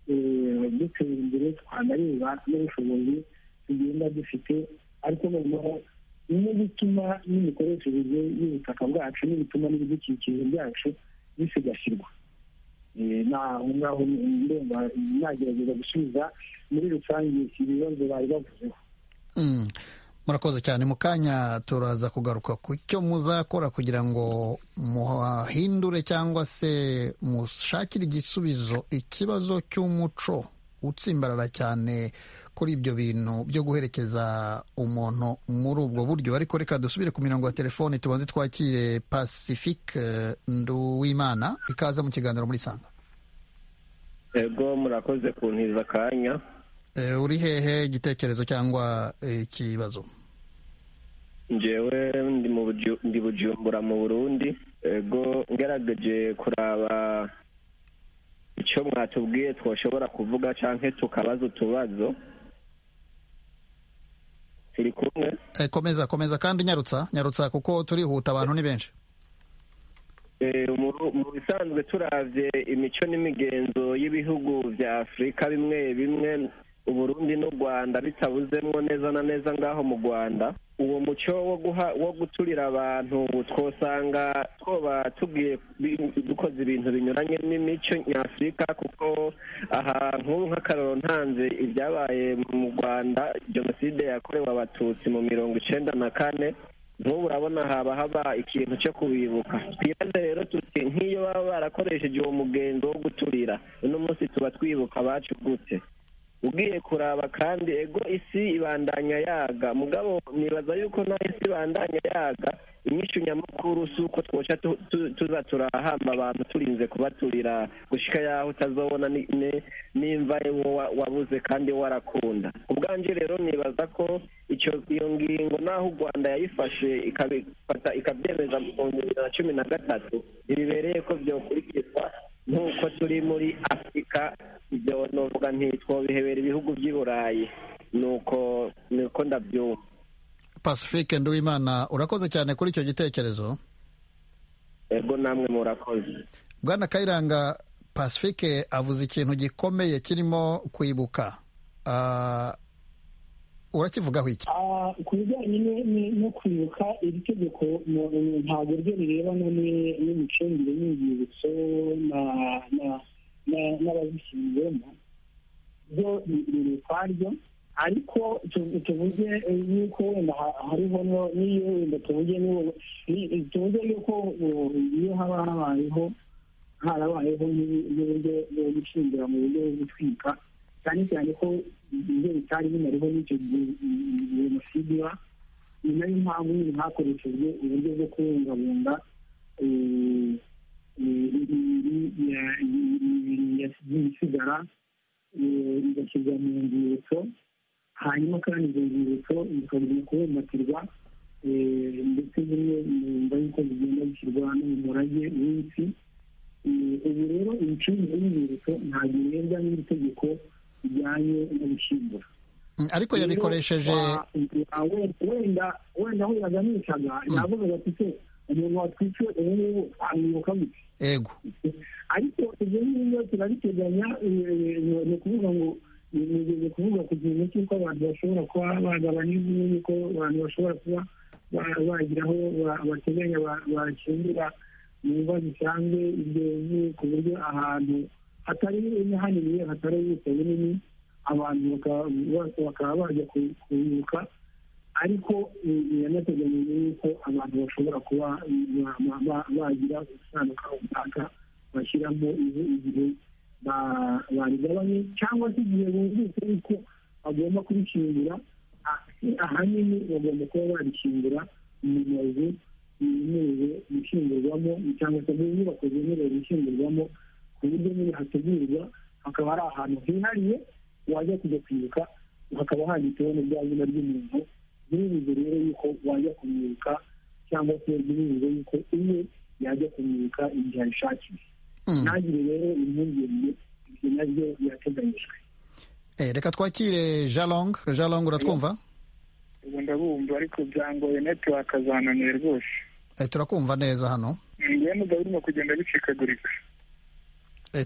Speaker 4: dutera imbere twanareba n'ubushobozi tugenda dufite ariko noneho bimwe bituma n'imikoreshereze y'ubutaka bwacu n'ibituma n'ibidukikije byacu bisigasirwa naho ngaho ndumva nagerageza gusubiza muri rusange ibibazo bari bavuzeho
Speaker 1: murakoze cyane mu kanya turaza kugaruka ku cyo muzakora kugira ngo muhindure cyangwa se mushakire igisubizo ikibazo cy'umuco utsimbarara cyane kuri ibyo bintu byo guherekeza umuntu muri ubwo buryo ariko reka dusubire ku mirongo ya telefoni tubanze twakire pacifique nduwimana ikaza mu kiganiro muri sanga
Speaker 9: yego murakoze kuntiza akanya
Speaker 1: uri hehe igitekerezo cyangwa ikibazo
Speaker 9: ngewe ndi bujumbura mu burundi ego ngerageje kuraba icyo mwatubwiye twashobora kuvuga cyangwa tukabaza utubazo turi kumwe
Speaker 1: komeza komeza kandi nyarutsa nyarutsa kuko turihuta abantu ni benshi
Speaker 9: mu bisanzwe turabye imico n'imigenzo y'ibihugu bya afurika bimwe bimwe uburundi n'u rwanda bitabuzemo neza na neza ngaho mu rwanda uwo muco wo guha wo guturira abantu twosanga twoba tugiye dukoze ibintu binyuranye n'imico nyafurika kuko aha nk'ubu nk'akaroro ntanze ibyabaye mu rwanda jenoside yakorewe abatutsi mu mirongo icyenda na kane nk'ubu urabona haba haba ikintu cyo kubibuka twibande rero tuti nk'iyo baba barakoresheje uwo mugenzo wo guturira uno munsi tuba twibuka abacu gute ugiye kuraba kandi ego isi ibandanya yaga mugabo nibaza yuko nta isi ibandanya yaga inyinshi nyamukuru si uko twoca tuza turahamba abantu turinze kubaturira gushyika yaho utazabona n'imva wabuze kandi warakunda ubwanjye rero nibaza ko iyo ngingo n'aho u rwanda yayifashe ikabyemeza mu bihumbi bibiri na cumi na gatatu ntibibereye ko byakurikizwa nk'uko turi muri afurika ibyo nuvuga ntitwobihebera ibihugu by'i burayi nuko nuko ndabyumva
Speaker 1: pacifique nduwimana urakoze cyane kuri icyo gitekerezo
Speaker 9: yego namwe murakoze
Speaker 1: bwana kayiranga pacifique avuze ikintu gikomeye kirimo kwibuka urakivugaho iki
Speaker 4: ku bijyanye no kwibuka iri tegeko ntabwo ryo rirebana n'imicungire n'urwibutso n'ababishyizemo byo biri ukwaryo ariko tuvuge yuko wenda hariho n'iyo wenda tuvuge tuvuge yuko iyo haba habayeho harabayeho n'uburyo bwo gucungira mu buryo bwo gutwika cyane cyane ko ibyo bitari binariho n'icyo gihe jenoside iba ni nayo mpamvu nyine hakoreshejwe uburyo bwo kubungabunga ibisigara bigashyirwa mu nzibutso hanyuma kandi izo nzibutso zikaguma kubumbatirwa
Speaker 10: ndetse bimwe mwumva yuko bigenda bishyirwa no mu murage minsi ubu rero imicungire y'imibuto ntabwo irebwa n'iri tegeko rijyanye no gushyingura
Speaker 1: ariko yabikoresheje
Speaker 10: wenda wenda aho yaganishaga yavugaga ati se umuntu watwiciwe ubu ngubu amwibuka gute
Speaker 1: yego
Speaker 10: ariko ibyo ngibyo turabiteganya ni ukuvuga ngo nigeze kuvuga ku kintu cy'uko abantu bashobora kuba bagabanya izindi ko abantu bashobora kuba bagira aho bateganya bashyingura mu ngo zisanzwe ibyo ku buryo ahantu hatari hanini hatari ubuso bunini abantu bakaba bajya kubibuka ariko biranateganyijwe yuko abantu bashobora kuba bagira gusobanuka runaka bashyiramo igihe barigabanye cyangwa se igihe bumvise yuko bagomba kubishingura ahanini bagomba kuba barishingura mu mazu yemerewe gushingurwamo cyangwa se mu nyubako zemerewe gushingurwamo ku buryo nyine hategurwa hakaba ari ahantu hihariye wajya kujya kwibuka hakaba handitseho n'irya zina ry'umuntu biribuze rero yuko wajya kumwibuka cyangwa se biribuze yuko uwe yajya kumwibuka igihe abishakiye ntagire rero impungenge ibyo nabyo birateganyijwe
Speaker 1: reka twakire jalong jalong uratwumva
Speaker 11: ubu ndabumva ariko byangoye netiwaka zananiye rwose
Speaker 1: turakumva neza hano
Speaker 11: ngwino ndabona kugenda bicikagurika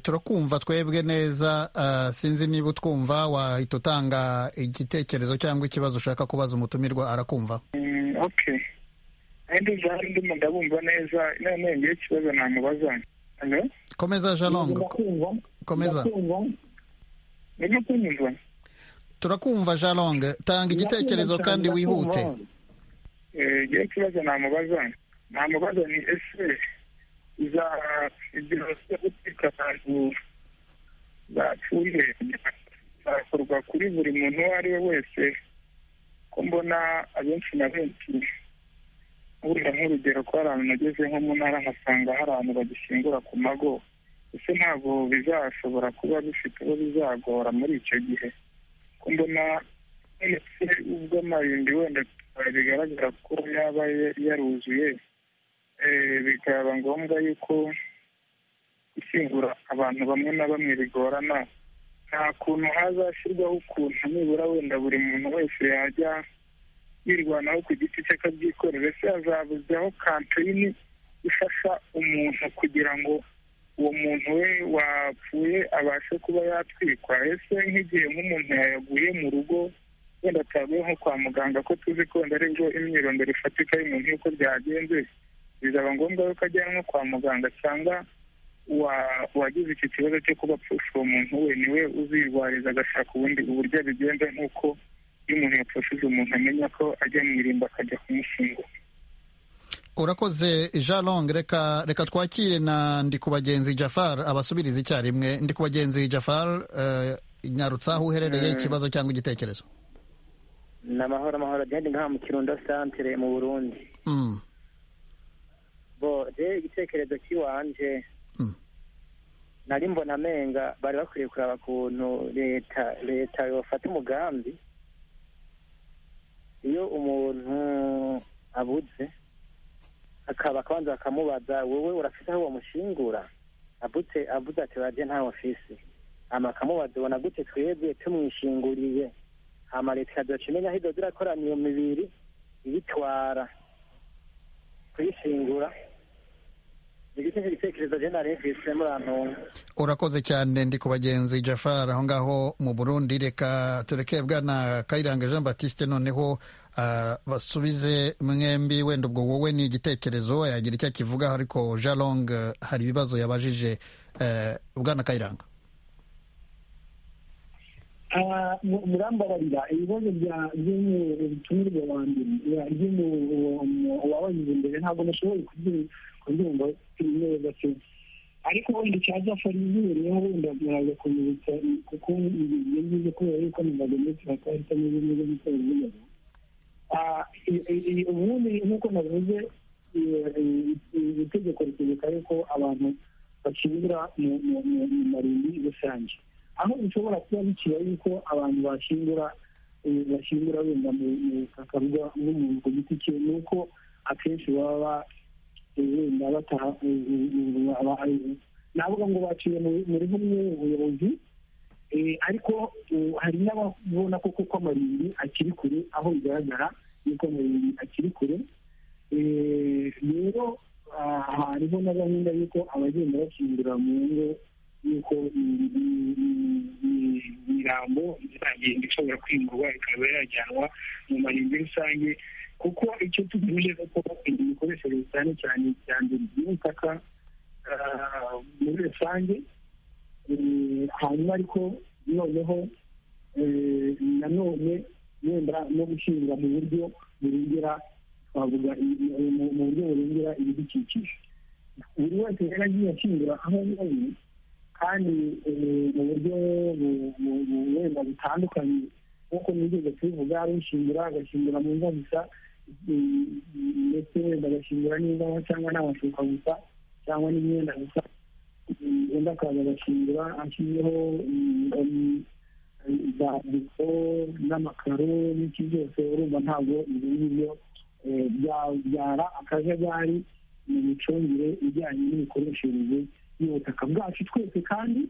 Speaker 1: turakumva twebwe neza sinzi niba utwumva wahita utanga igitekerezo cyangwa ikibazo ushaka kubaza umutumirwa arakumva
Speaker 11: kandi zari ndimo ndabumva neza none ngewe ikibazo namubaza
Speaker 1: komeza jalong komeza
Speaker 11: ndimo kunyumva
Speaker 1: turakumva jalong tanga igitekerezo kandi wihute
Speaker 11: ngewe ikibazo namubaza namubaza ni ese za ibyo byo gutwika abantu bapfuye bizakorwa kuri buri muntu uwo ari we wese ko mbona abenshi na benshi wenda nk'urugero ko hari ahantu nageze nko mu ntara nkasanga hari abantu bagishingura ku mago ese ntabwo bizashobora kuba bifite aho bizagora muri icyo gihe ko mbona ndetse ubwo amarimbi wenda bigaragara ko yaba yaruzuye bikaba ngombwa yuko ishyingura abantu bamwe na bamwe bigorana nta kuntu hazashyirwaho ukuntu nibura wenda buri muntu wese yajya yirwanaho ku giti cye akabyikorera ese hazabuzeho kampeyini ifasha umuntu kugira ngo uwo muntu we wapfuye abashe kuba yatwikwa ese nk'igihe nk'umuntu yayaguye mu rugo wenda ataguye nko kwa muganga ko tuzi ko wenda aribwo imyirondoro ifatika y'umuntu y'uko byagenze bizaba ngombwa yuko ajyanwa kwa muganga cyangwa uwagize iki kibazo cyo kuba apfusha uwo muntu we niwe uzirwariza agashaka ubundi uburyo abigenza nk'uko iyo umuntu yapfushije umuntu amenya ko ajya mu irimba akajya kumushyingura
Speaker 1: urakoze jalong reka reka twakire na ndikubagenzi jafar abasubiriza icyarimwe ndikubagenzi jafar nyarutsa aho uherereye ikibazo cyangwa igitekerezo
Speaker 4: ni amahoro amahoro agenda nkaha mu kirundo santere mu burundi rero igitekerezo cy'iwanje nari mbona amenga bari bakwiriye kuraba ukuntu leta leta yofata umugambi iyo umuntu abuze akaba akabanza bakamubaza wowe urafite aho wamushingura abuze abuze ati baje nta ofisi hama akamubaza ubona gute twebwe tumwishinguriye hama leta ikazoca imenya aho izoza irakorana iyo mibiri iyitwara kuyishingura
Speaker 1: urakoze cyane ndi ku bagenzi jafar aho ngaho mu burundi reka tureke bwana kayiranga jean batiste noneho basubize mwembi wenda ubwo wowe ni igitekerezo yagira icyo akivugaho ariko jalong hari ibibazo yabajije bwana kayiranga
Speaker 10: murambararira ibibazo by'umutumirwa wa mbere uwabajije imbere ntabwo nashoboye kubyumva neza pe ariko wenda icyazafara izureho wenda biraza kunyibutsa kuko ni byiza kubera yuko amagambo menshi batahita neza neza nk'uko bivuga ubundi nk'uko navuze itegeko ritegeka yuko abantu bashyingura mu marimbi rusange aho bishobora kuba bikira yuko abantu bashingura
Speaker 11: bashyingura wenda mu butaka bw'umuntu ku giti cye ni uko akenshi baba wenda bataha navuga ngo baciye muri bumwe ubuyobozi ariko hari n'ababona ko kuko amarimbi akiri kure aho bigaragara yuko amarimbi akiri kure rero hariho na gahunda y'uko abagenda bakingura mu ngo y'uko imirambo izagenda ishobora kwimurwa ikaba yajyanwa mu marimbi rusange kuko icyo tugamije ni uko imikoreshereze cyane cyane iterambere ry'ubutaka muri rusange hanyuma ariko noneho nanone wenda no gushyingura mu buryo burengera twavuga mu buryo burengera ibidukikije buri wese rero agiye ashyingura aho yari kandi mu buryo wenda butandukanye nk'uko nigeze tubivuga ari ushyingura agashyingura mu ngo gusa ndetse wenda agashyingura n'indabo cyangwa n'amashuka gusa cyangwa n'imyenda gusa wenda akaza agashyingura ashyizeho ibyandiko n'amakaro n'iki byose urumva ntabwo ibyo ngibyo byabyara akajagari mu micungire ijyanye n'imikoreshereze y'ubutaka bwacu twese kandi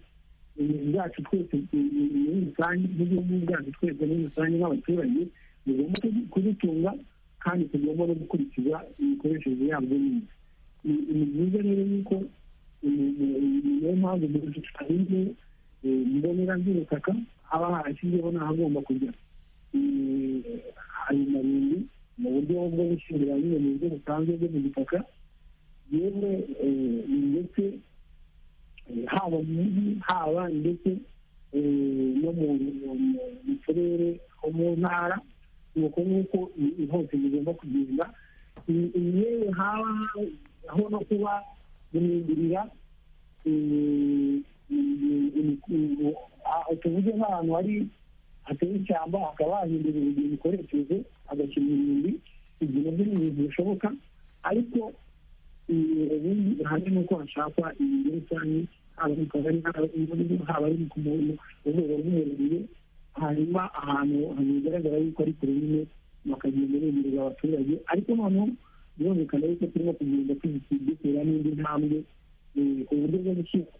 Speaker 11: ibintu byacu twese muri rusange n'igihugu bwacu twese muri rusange nk'abaturage tugomba kubitunga kandi tugomba no gukurikiza imikoreshereze yabwo neza ni byiza rero yuko niyo mpamvu mu gihe tutarinze mbonera by'ubutaka haba harashyizweho n'ahagomba kujya ayo marimbi mu buryo bwo gushyingura nyine mu buryo busanzwe bwo mu gitaka yewe ndetse haba mu mujyi haba ndetse no mu turere ho mu ntara ni uko nguko hose bigomba kugenda yewe haba aho no kuba guhindurira tuvuge nk'ahantu hari hateye ishyamba hakaba hahindura igihe imikoreshereze hagashyira ibindi ibyo nabyo ni ibintu bishoboka ariko ubundi ruhande ni uko hashakwa ibintu rusange haba mu kagari haba ari ku muntu urwego rw'umurenge hanyuma ahantu bigaragara yuko ari kure nyine bakagenda bemerera abaturage ariko noneho birumvikana yuko turimo kugenda dutera n'indi ntambwe ku buryo bwo gushyira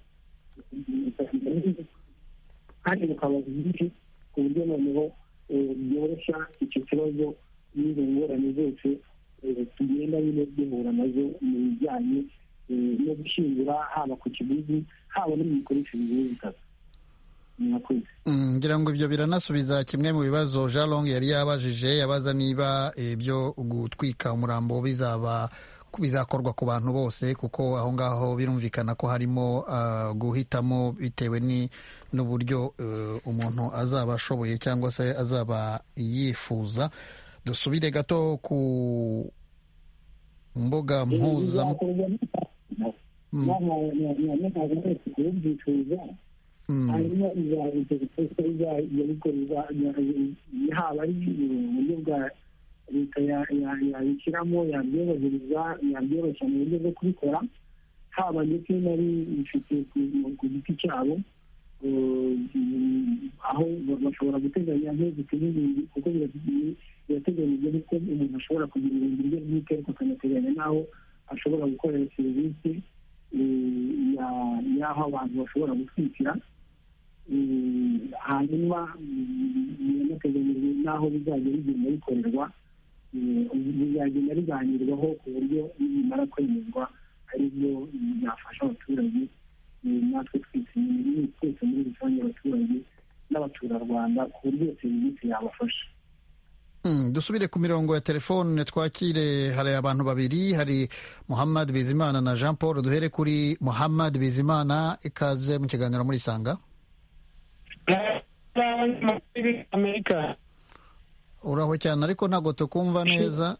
Speaker 11: kandi bukaba bwinshi ku buryo noneho byoroshya icyo kibazo n'izo ngorane zose tugenda nyine duhura nazo mu bijyanye no gushyingura haba ku kiguzi haba no mu mikoreshereze y'ubutaka
Speaker 1: ngira ngo ibyo biranasubiza kimwe mu bibazo jean long yari yabajije abaza niba ibyo gutwika umurambo bizaba bizakorwa ku bantu bose kuko aho ngaho birumvikana ko harimo guhitamo bitewe n'uburyo umuntu azaba ashoboye cyangwa se azaba yifuza dusubire gato ku mbuga
Speaker 11: mpuzamahanga hanyuma izabitse gusa izabikorerwa haba ari uburyo bwa leta yabishyiramo yabyorohereza yabyoroshya mu buryo bwo kubikora haba ndetse nari bifite ku giti cyabo aho bashobora guteganya nk'izituma ibindi kuko birateganyijwe n'uko umuntu ashobora kugira ibintu bye bwite ariko akanateganya n'aho ashobora gukorera serivisi y'aho abantu bashobora gutwikira hanyuma binateganyijwe n'aho bizajya bigenda bikorerwa bizagenda biganirwaho ku buryo nibimara kwemezwa ari byo byafasha abaturage natwe twese muri rusange abaturage n'abaturarwanda ku buryo iyo serivisi yabafasha
Speaker 1: dusubire ku mirongo ya telefone twakire hari abantu babiri hari muhammad bizimana na jean paul duhere kuri muhammad bizimana ikaze mu kiganiro muri sanga uraho cyane ariko ntabwo tukumva neza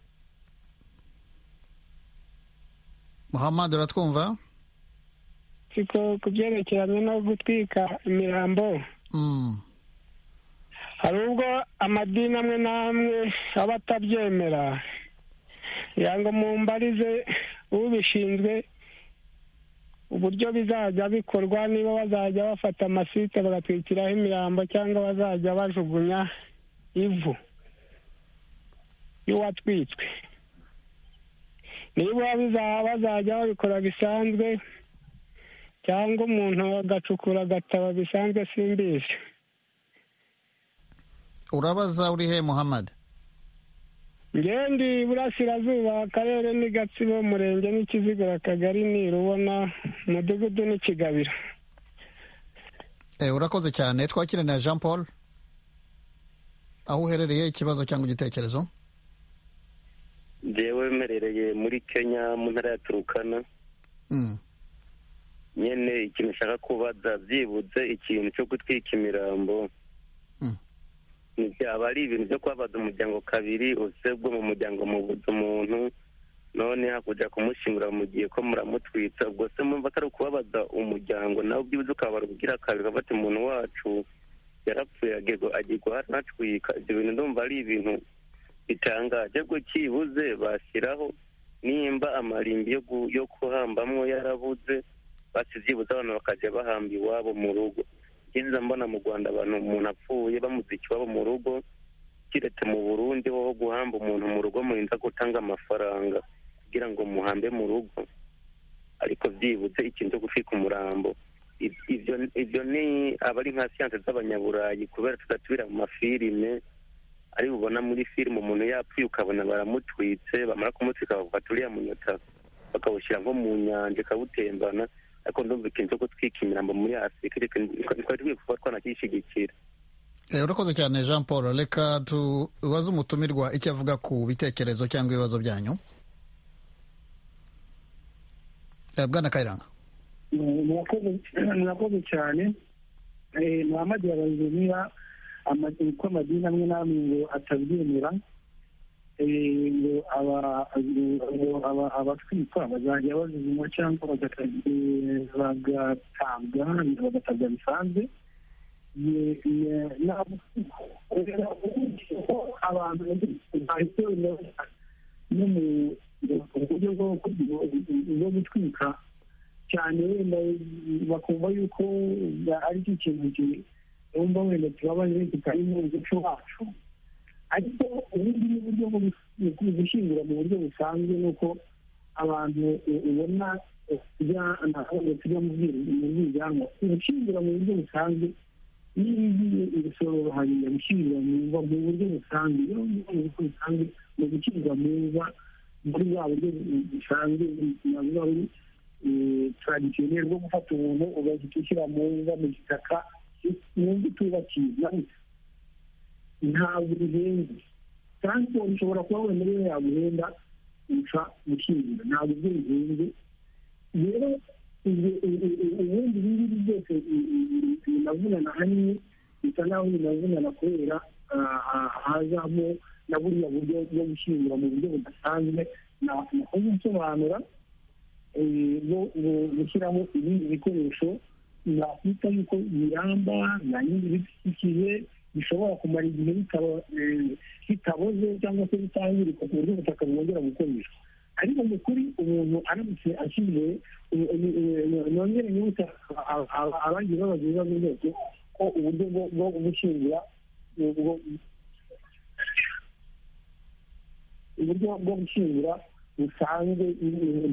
Speaker 1: muhammad uratwumva
Speaker 12: ku byerekeranye no gutwika imirambo hari ubwo amadini amwe n'amwe aba atabyemera ngo mu mbarize ubishinzwe uburyo bizajya bikorwa niba bazajya bafata amasite bagatwikiraho imirambo cyangwa bazajya bajugunya ivu y'uwatwitswe niba bazajya babikora bisanzwe cyangwa umuntu agacukura agataba bisanzwe simbizi
Speaker 1: urabaza uri he muhammad
Speaker 12: ngendi burasirazuba akarere ni gatsibo umurenge n'ikizigura akagari ni rubona umudugudu ni kigabiro
Speaker 1: urakoze cyane twakirana na jean paul aho uherereye ikibazo cyangwa igitekerezo
Speaker 4: njyewe wemerereye muri kenya mu ntara ya turukana nyine ikintu ushaka kubaza byibutse ikintu cyo gutwika imirambo aba ari ibintu byo kubabaza umuryango kabiri usebwa mu muryango mubuze umuntu none hakujya kumushyingura mu gihe ko muramutwitsa ubwo se mwumva atari ukubabaza umuryango nawe ubyibuze ukabara kabiri bati umuntu wacu yarapfuye agiye guhatwika ibyo bintu ndumva ari ibintu bitangaje ko kibuze bashyiraho nimba amarimbi yo kuhambamo yarabuze byibuze abantu bakajya bahamba iwabo mu rugo ngenza mbona mu rwanda abantu umuntu apfuye bamuze iwabo mu rugo kiretse mu burundi ho guhamba umuntu mu rugo murinda gutanga amafaranga kugira ngo muhambe mu rugo ariko byibutse ikintu cyo gutwika umurambo ibyo ni aba ari nka siyanse z'abanyaburayi kubera tudasubira mu mafilime ari bubona muri filime umuntu yapfuye ukabona baramutwitse bamara kumutwika bafata uriya munyota bakawushyira nko mu nyanja ikawutembana ariko ndumva ikintu cyo gutwika imirambo muri afurika twari dukwiye kuba twanacyishyigikira
Speaker 1: urakoze cyane jean paul reka tubaze umutumirwa icyo avuga ku bitekerezo cyangwa ibibazo byanyu bwana kayiranga
Speaker 11: murakoze cyane muhammad yabaze niba uko amadini amwe n'amwe ngo atabyemera ngo abatwikwa bazajya bazuzumwa cyangwa bagatabwa bagatabwa bisanzwe abantu bahise no mu buryo bwo gutwika cyane wenda bakumva yuko ari cyo kintu wumva wenda tubabaje kitari mu muco wacu ariko ubundi ni uburyo bwo gushyingura mu buryo busanzwe ni uko abantu ubona tujya mu bwiganwa gushyingura mu buryo busanzwe n'ibigiye bisororohanyije gushyingura mu mva mu buryo busanzwe iyo mu buryo busanzwe mu gushyingura mu mva muri bwa buryo busanzwe na bwa buri traditioneri bwo gufata umuntu ugahita ushyira mu mva mu gitaka mwumva utubakiye nawe ntabwo bihenze kandi ushobora kuba wenda rero yaguhenda uca mukingira ntabwo ibyo bihenze rero ubundi ibi ngibi byose binavunana ahanini bisa naho binavunana kubera hazamo na buriya buryo bwo gushyingura mu buryo budasanzwe nakuba gusobanura gushyiramo ibindi bikoresho nakwita yuko biramba na nyiri bidukikije bishobora kumara igihe bitaboze cyangwa se bitangirika ku buryo ubutaka bwongera gukoreshwa ariko mu kuri umuntu aramutse ashyiriwe nongere nyibutse abagiye babaza ibibazo byose ko uburyo bwo gushyingura uburyo bwo gushyingura busanzwe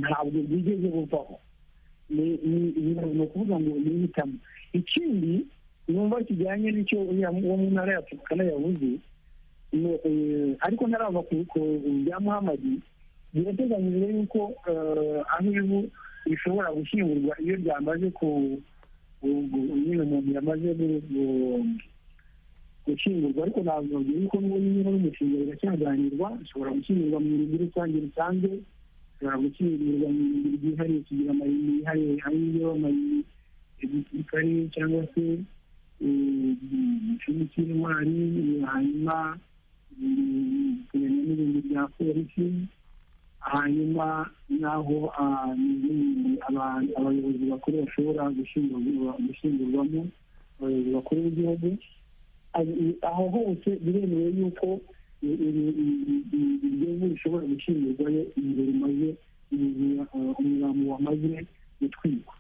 Speaker 11: ntabwo bwigeze buvaho ni ukuvuga ngo ni ihitamo ikindi numva kijyanye n'icyo wo mu ntara ya turukana yavuze ariko ntarava ku bya muhamadi birateganyijwe yuko aho ivu rishobora gushyingurwa iyo ryamaze ku nyine umuntu yamaze gushyingurwa ariko ntabwo yuko n'ubu nyine n'umushinga biracyaganirwa ashobora gushyingurwa mu irindi rusange risanzwe ashobora gushyingurwa mu irindi ryihariye kugira amayinite yihariye ariyo amayinite igisirikare cyangwa se igihugu cy'intwari hanyuma n'ibintu bya polisi hanyuma n'aho abayobozi bakuru bashobora gushyingurwamo abayobozi bakuru b'igihugu aho hose biremewe yuko igihugu bishobora gushyingurwayo igihe rimaze umurambo wamaze gutwikwa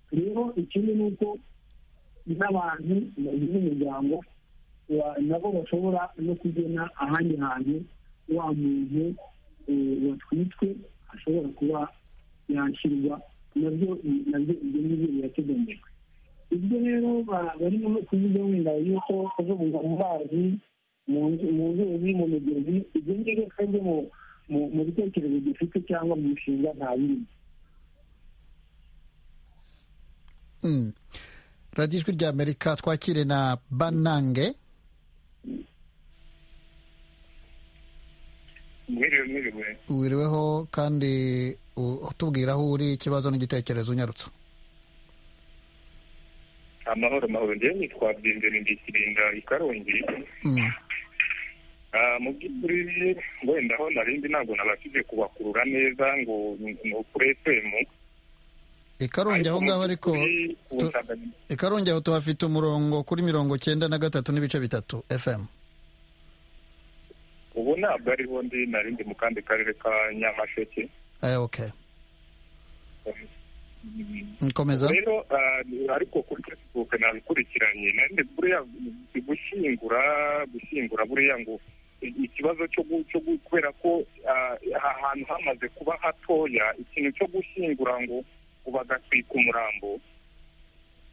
Speaker 11: rero ikindi ni uko
Speaker 4: n'abantu n'umuryango nabo bashobora no kugena ahandi hantu wa muntu watwitswe ashobora kuba yashyirwa nabyo nabyo ibyo ngibyo birateganyijwe ibyo rero barimo no kuvuga wenda yuko kujugunya mu mazi mu nzuzi mu migezi ibyo ngibyo kandi mu bitekerezo dufite cyangwa mu mishinga nta bindi
Speaker 1: radiyo ijwi rya amerika twakire na banange
Speaker 11: mwiriwe mwiriwe
Speaker 1: wiriweho kandi utubwira aho uri ikibazo n'igitekerezo unyarutsa
Speaker 11: amahoro mahoro ngewe nitwa byenderinde ikirinda ikarongi mu by'ukuri wenda aho narindi ntabwo nabashije kubakurura neza ngo ni ukuri efemu
Speaker 1: ikarongi aho ngaho ariko ikarongi aho tuhafite umurongo kuri mirongo cyenda na gatatu n'ibice bitatu fm
Speaker 11: ubu ntabwo ariho ndi narindi mu kandi karere ka nyamasheke
Speaker 1: nkomeza
Speaker 11: rero ariko kuri facebook nabikurikiranye narindi buriya gushyingura gushyingura buriya ngo ikibazo cyo kubera ko ahantu hamaze kuba hatoya ikintu cyo gushyingura ngo bagatwika umurambo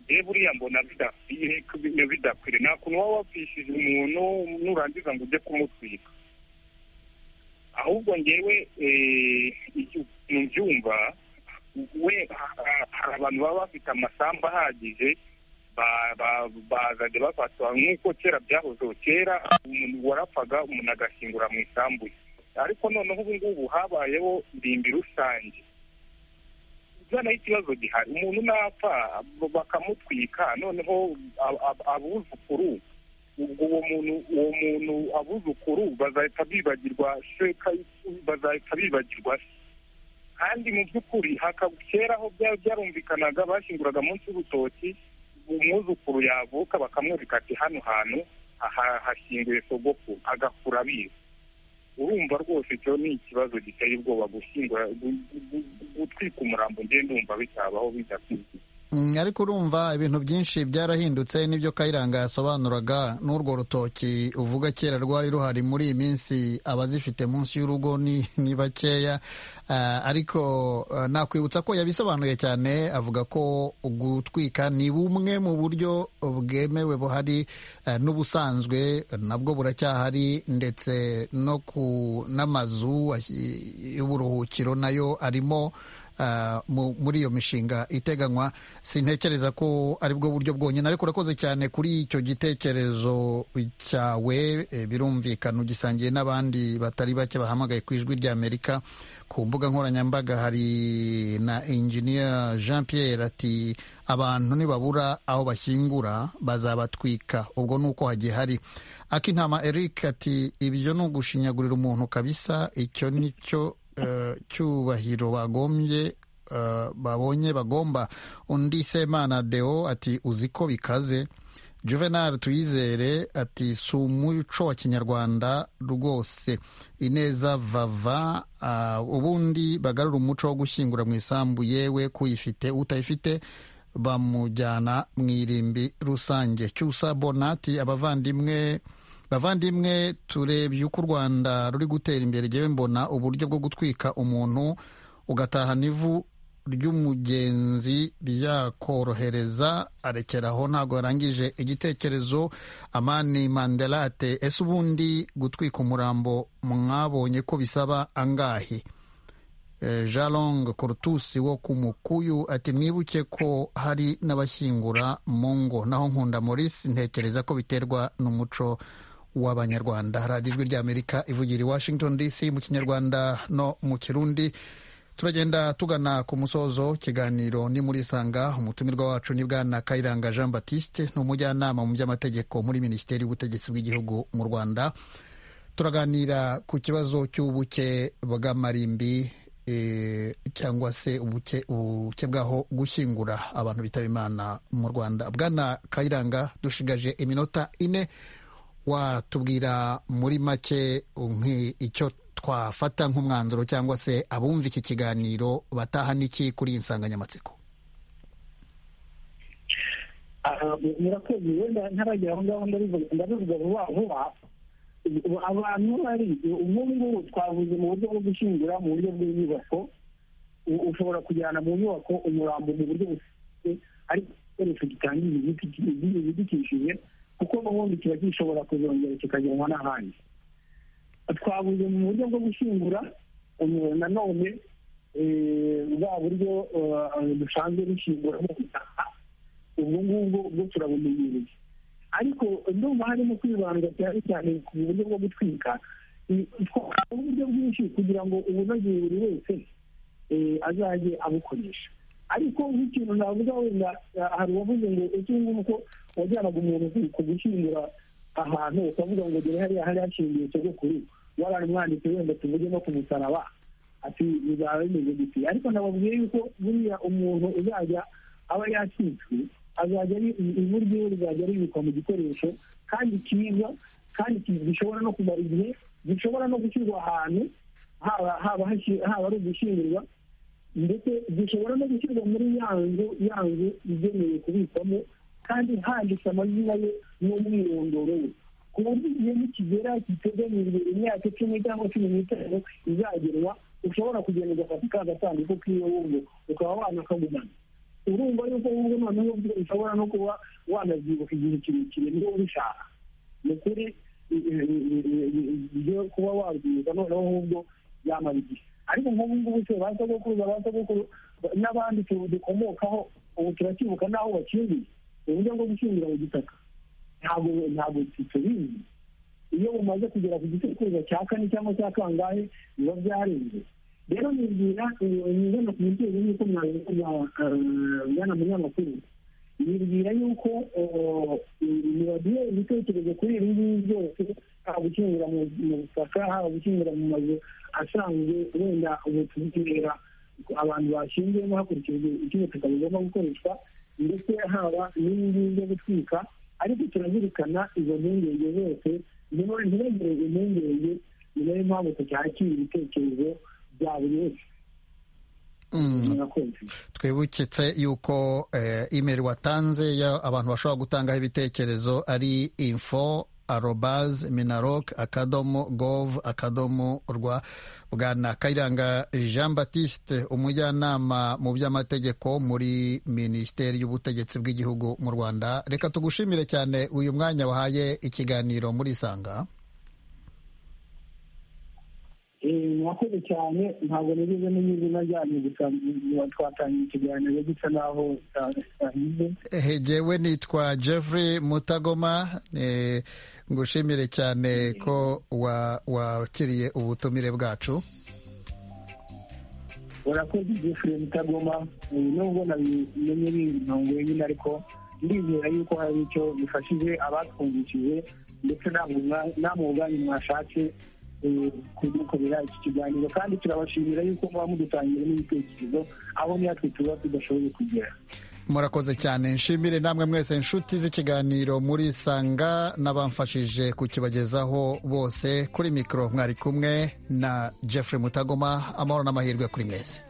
Speaker 11: ye buriya mbona bidakwiye bidakwiriye nta kuntu waba wapfishije umuntu nurangiza ngo ujye kumutwika ahubwo ngewe mu byumva we hari abantu baba bafite amasambu ahagije bazajya bafatwa nk'uko kera byahozeho kera umuntu warapfaga umuntu agashyingura mu isambu ye ariko noneho ubu ngubu habayeho irimbi rusange noneho ikibazo gihari umuntu napfa bakamutwika noneho abuzukuru ubwo uwo muntu uwo muntu abuzukuru bazahita bibagirwa sheka bazahita bibagirwa kandi mu by'ukuri kera aho byarumvikanaga bashinguraga munsi y'urutoki umwuzukuru yavuka bakamwereka ati hano hantu hashyinguye sogoko agakura abizi urumva rwose icyo ni ikibazo giteye ubwoba gushyingura gutwika umurambo ngende wumva bitabaho bidakwiye
Speaker 1: ariko urumva ibintu byinshi byarahindutse n'ibyo kayiranga yasobanuraga n'urwo rutoki uvuga kera rwari ruhari muri iyi minsi abazifite munsi y'urugo ni bakeya ariko nakwibutsa ko yabisobanuye cyane avuga ko gutwika ni bumwe mu buryo bwemewe buhari n'ubusanzwe nabwo buracyahari ndetse no ku n'amazu y'uburuhukiro nayo arimo muri iyo mishinga iteganywa sintekereza ko aribwo buryo bwonyine ariko urakoze cyane kuri icyo gitekerezo cyawe birumvikana ugisangiye n'abandi batari bake bahamagaye ku ijwi ry'amerika ku mbuga nkoranyambaga hari na injiniya jean pierre ati abantu nibabura aho bashyingura bazabatwika ubwo ni uko hagiye hari akintama eric ati ibyo ni ugushinyagurira umuntu kabisa icyo ni cyo cyubahiro bagombye babonye bagomba undi semana deo ati uzi ko bikaze juvenal tuyizere ati si umuco wa kinyarwanda rwose ineza vava ubundi bagarura umuco wo gushyingura mu isambu yewe kuyifite utayifite bamujyana mu irimbi rusange cyusa bonati abavandimwe bavandimwe turebye uko u rwanda ruri gutera imbere ngewe mbona uburyo bwo gutwika umuntu ugatahana ivu ry'umugenzi byakorohereza arekeraho ntabwo yarangije igitekerezo amani mandelate ese ubundi gutwika umurambo mwabonye ko bisaba angahe jalong kurutusi wo ku mukuyu ati mwibuke ko hari n'abashyingura mu ngo naho nkunda maurice ntekereza ko biterwa n'umuco w'abanyarwanda radiyo ijwi ry'amerika ivugira i washington dc mu kinyarwanda no mu kirundi turagenda tugana ku musozo ikiganiro ni muri sanga umutumirwa wacu ni bwana kayiranga jean batiste ni umujyanama mu by'amategeko muri minisiteri y'ubutegetsi bw'igihugu mu rwanda turaganira ku kibazo cy'ubuke bw'amarimbi cyangwa se ubuke bwaho gushyingura abantu bitaba imana mu rwanda bwana kayiranga dushigaje iminota ine watubwira muri make icyo twafata nk'umwanzuro cyangwa se abumva iki kiganiro bataha n'iki kuri iyi nsanganyamatsiko
Speaker 4: murakoze wenda ntaragera aho ngaho ndabivuga vuba vuba abantu bari nk'ubu ngubu twavuze mu buryo bwo gushyingura mu buryo bw'inyubako ushobora kujyana mu nyubako umurambo mu buryo bufite ariko igikoresho gitangira ibidukikije kuko n'ubundi kiba gishobora kuzongera kikajyanwa n'ahandi twabuze mu buryo bwo gushyingura nanone bwa buryo dusanzwe dushyinguramo ubutaka ubwo ngubwo bwo turabumenyereye ariko ndumva harimo kwibanda cyane cyane ku buryo bwo gutwika twakora uburyo bwinshi kugira ngo ubunogeye buri wese azajye abukoresha ariko nk'ikintu navuga wenda hari uwavuze ngo ese ubu ngubu ko wajyanaga umuntu ku gushyingura ahantu ukavuga ngo dore hariya hari hashingiye ikigo kuri waramwanditse wenda tuvuge no ku musaraba ati bizaba bimeze gute ariko nababwiye yuko buriya umuntu uzajya aba yacitswe azajya ari ivu ryiwe rizajya ribikwa mu gikoresho kandi cyiza kandi gishobora no kumara igihe gishobora no gushyirwa ahantu haba ari ugushyingirwa ndetse gishobora no gushyirwa muri ya nzu ya nzu igenewe kubikwamo kandi handitse amazina ye n'umwirondoro we ku buryo igihe nikigera giteganyijwe imyaka icumi cyangwa cumi n'itanu izagenwa ushobora kugenda ugafata ka gasanduku k'iyo wumva ukaba wanakagumana urumva yuko wumva noneho ushobora no kuba wanabyibuka igihe kirekire niba ubishaka ni ukuri ibyo kuba wabyibuka noneho ahubwo byamara igihe ariko nk'ubu ngubu se ba sogokuru ba sogokuru n'abandi dukomokaho ubu turakibuka n'aho bakingiye uburyo bwo gushyingira mu gitaka ntabwo ntabwo tubizi iyo umaze kugera ku gitekerezo cya kane cyangwa cya kangahe biba byarenze rero nibwira ngana ku mubyeyi yuko mwana munyamakuru nibwira yuko muradiye ibitekerezo kuri ibi ngibi byose haba gukingira mu butaka haba gukingira mu mazu asanzwe wenda ubu tubitera abantu bashyingiyemo hakurikijwe icyo ubutaka bugomba gukoreshwa ndetse haba n'ibingibi byo gutwika ariko turazirikana izo mpungenge zose ntibongere impungenge ni nayo mpamvu tucyakira ibitekerezo bya buri wese
Speaker 1: twibukitse yuko imeri watanze abantu bashobora gutangaho ibitekerezo ari info arobaze minarok akadomo gov akadomo rwa bwana kayiranga jean batiste umujyanama mu by'amategeko muri minisiteri y'ubutegetsi bw'igihugu mu rwanda reka tugushimire cyane uyu mwanya wahaye ikiganiro muri isanga
Speaker 4: murakoze cyane ntabwo nigeze menya izina ryanyu gusa twatangiye ikiganiro gisa naho cyahize
Speaker 1: hegewe nitwa jeffrey mutagoma ngushimire cyane ko wakiriye ubutumire bwacu
Speaker 4: urakoze jeffrey mutagoma nubwo nabimenye bintungu wenyine ariko ndizera yuko hari icyo bifashije abatwumvishije ndetse ntabwo ubwanyu mwashatse kudukorera iki kiganiro kandi turabashimira yuko muba mudutangira n'ibitekerezo aho natwe tuba tudashoboye kugera
Speaker 1: murakoze cyane nshimire namwe mwese inshuti z'ikiganiro muri sanga n'abamfashije kukibagezaho bose kuri mikoro mwari kumwe na jeffrey mutagoma amahoro n'amahirwe kuri mwese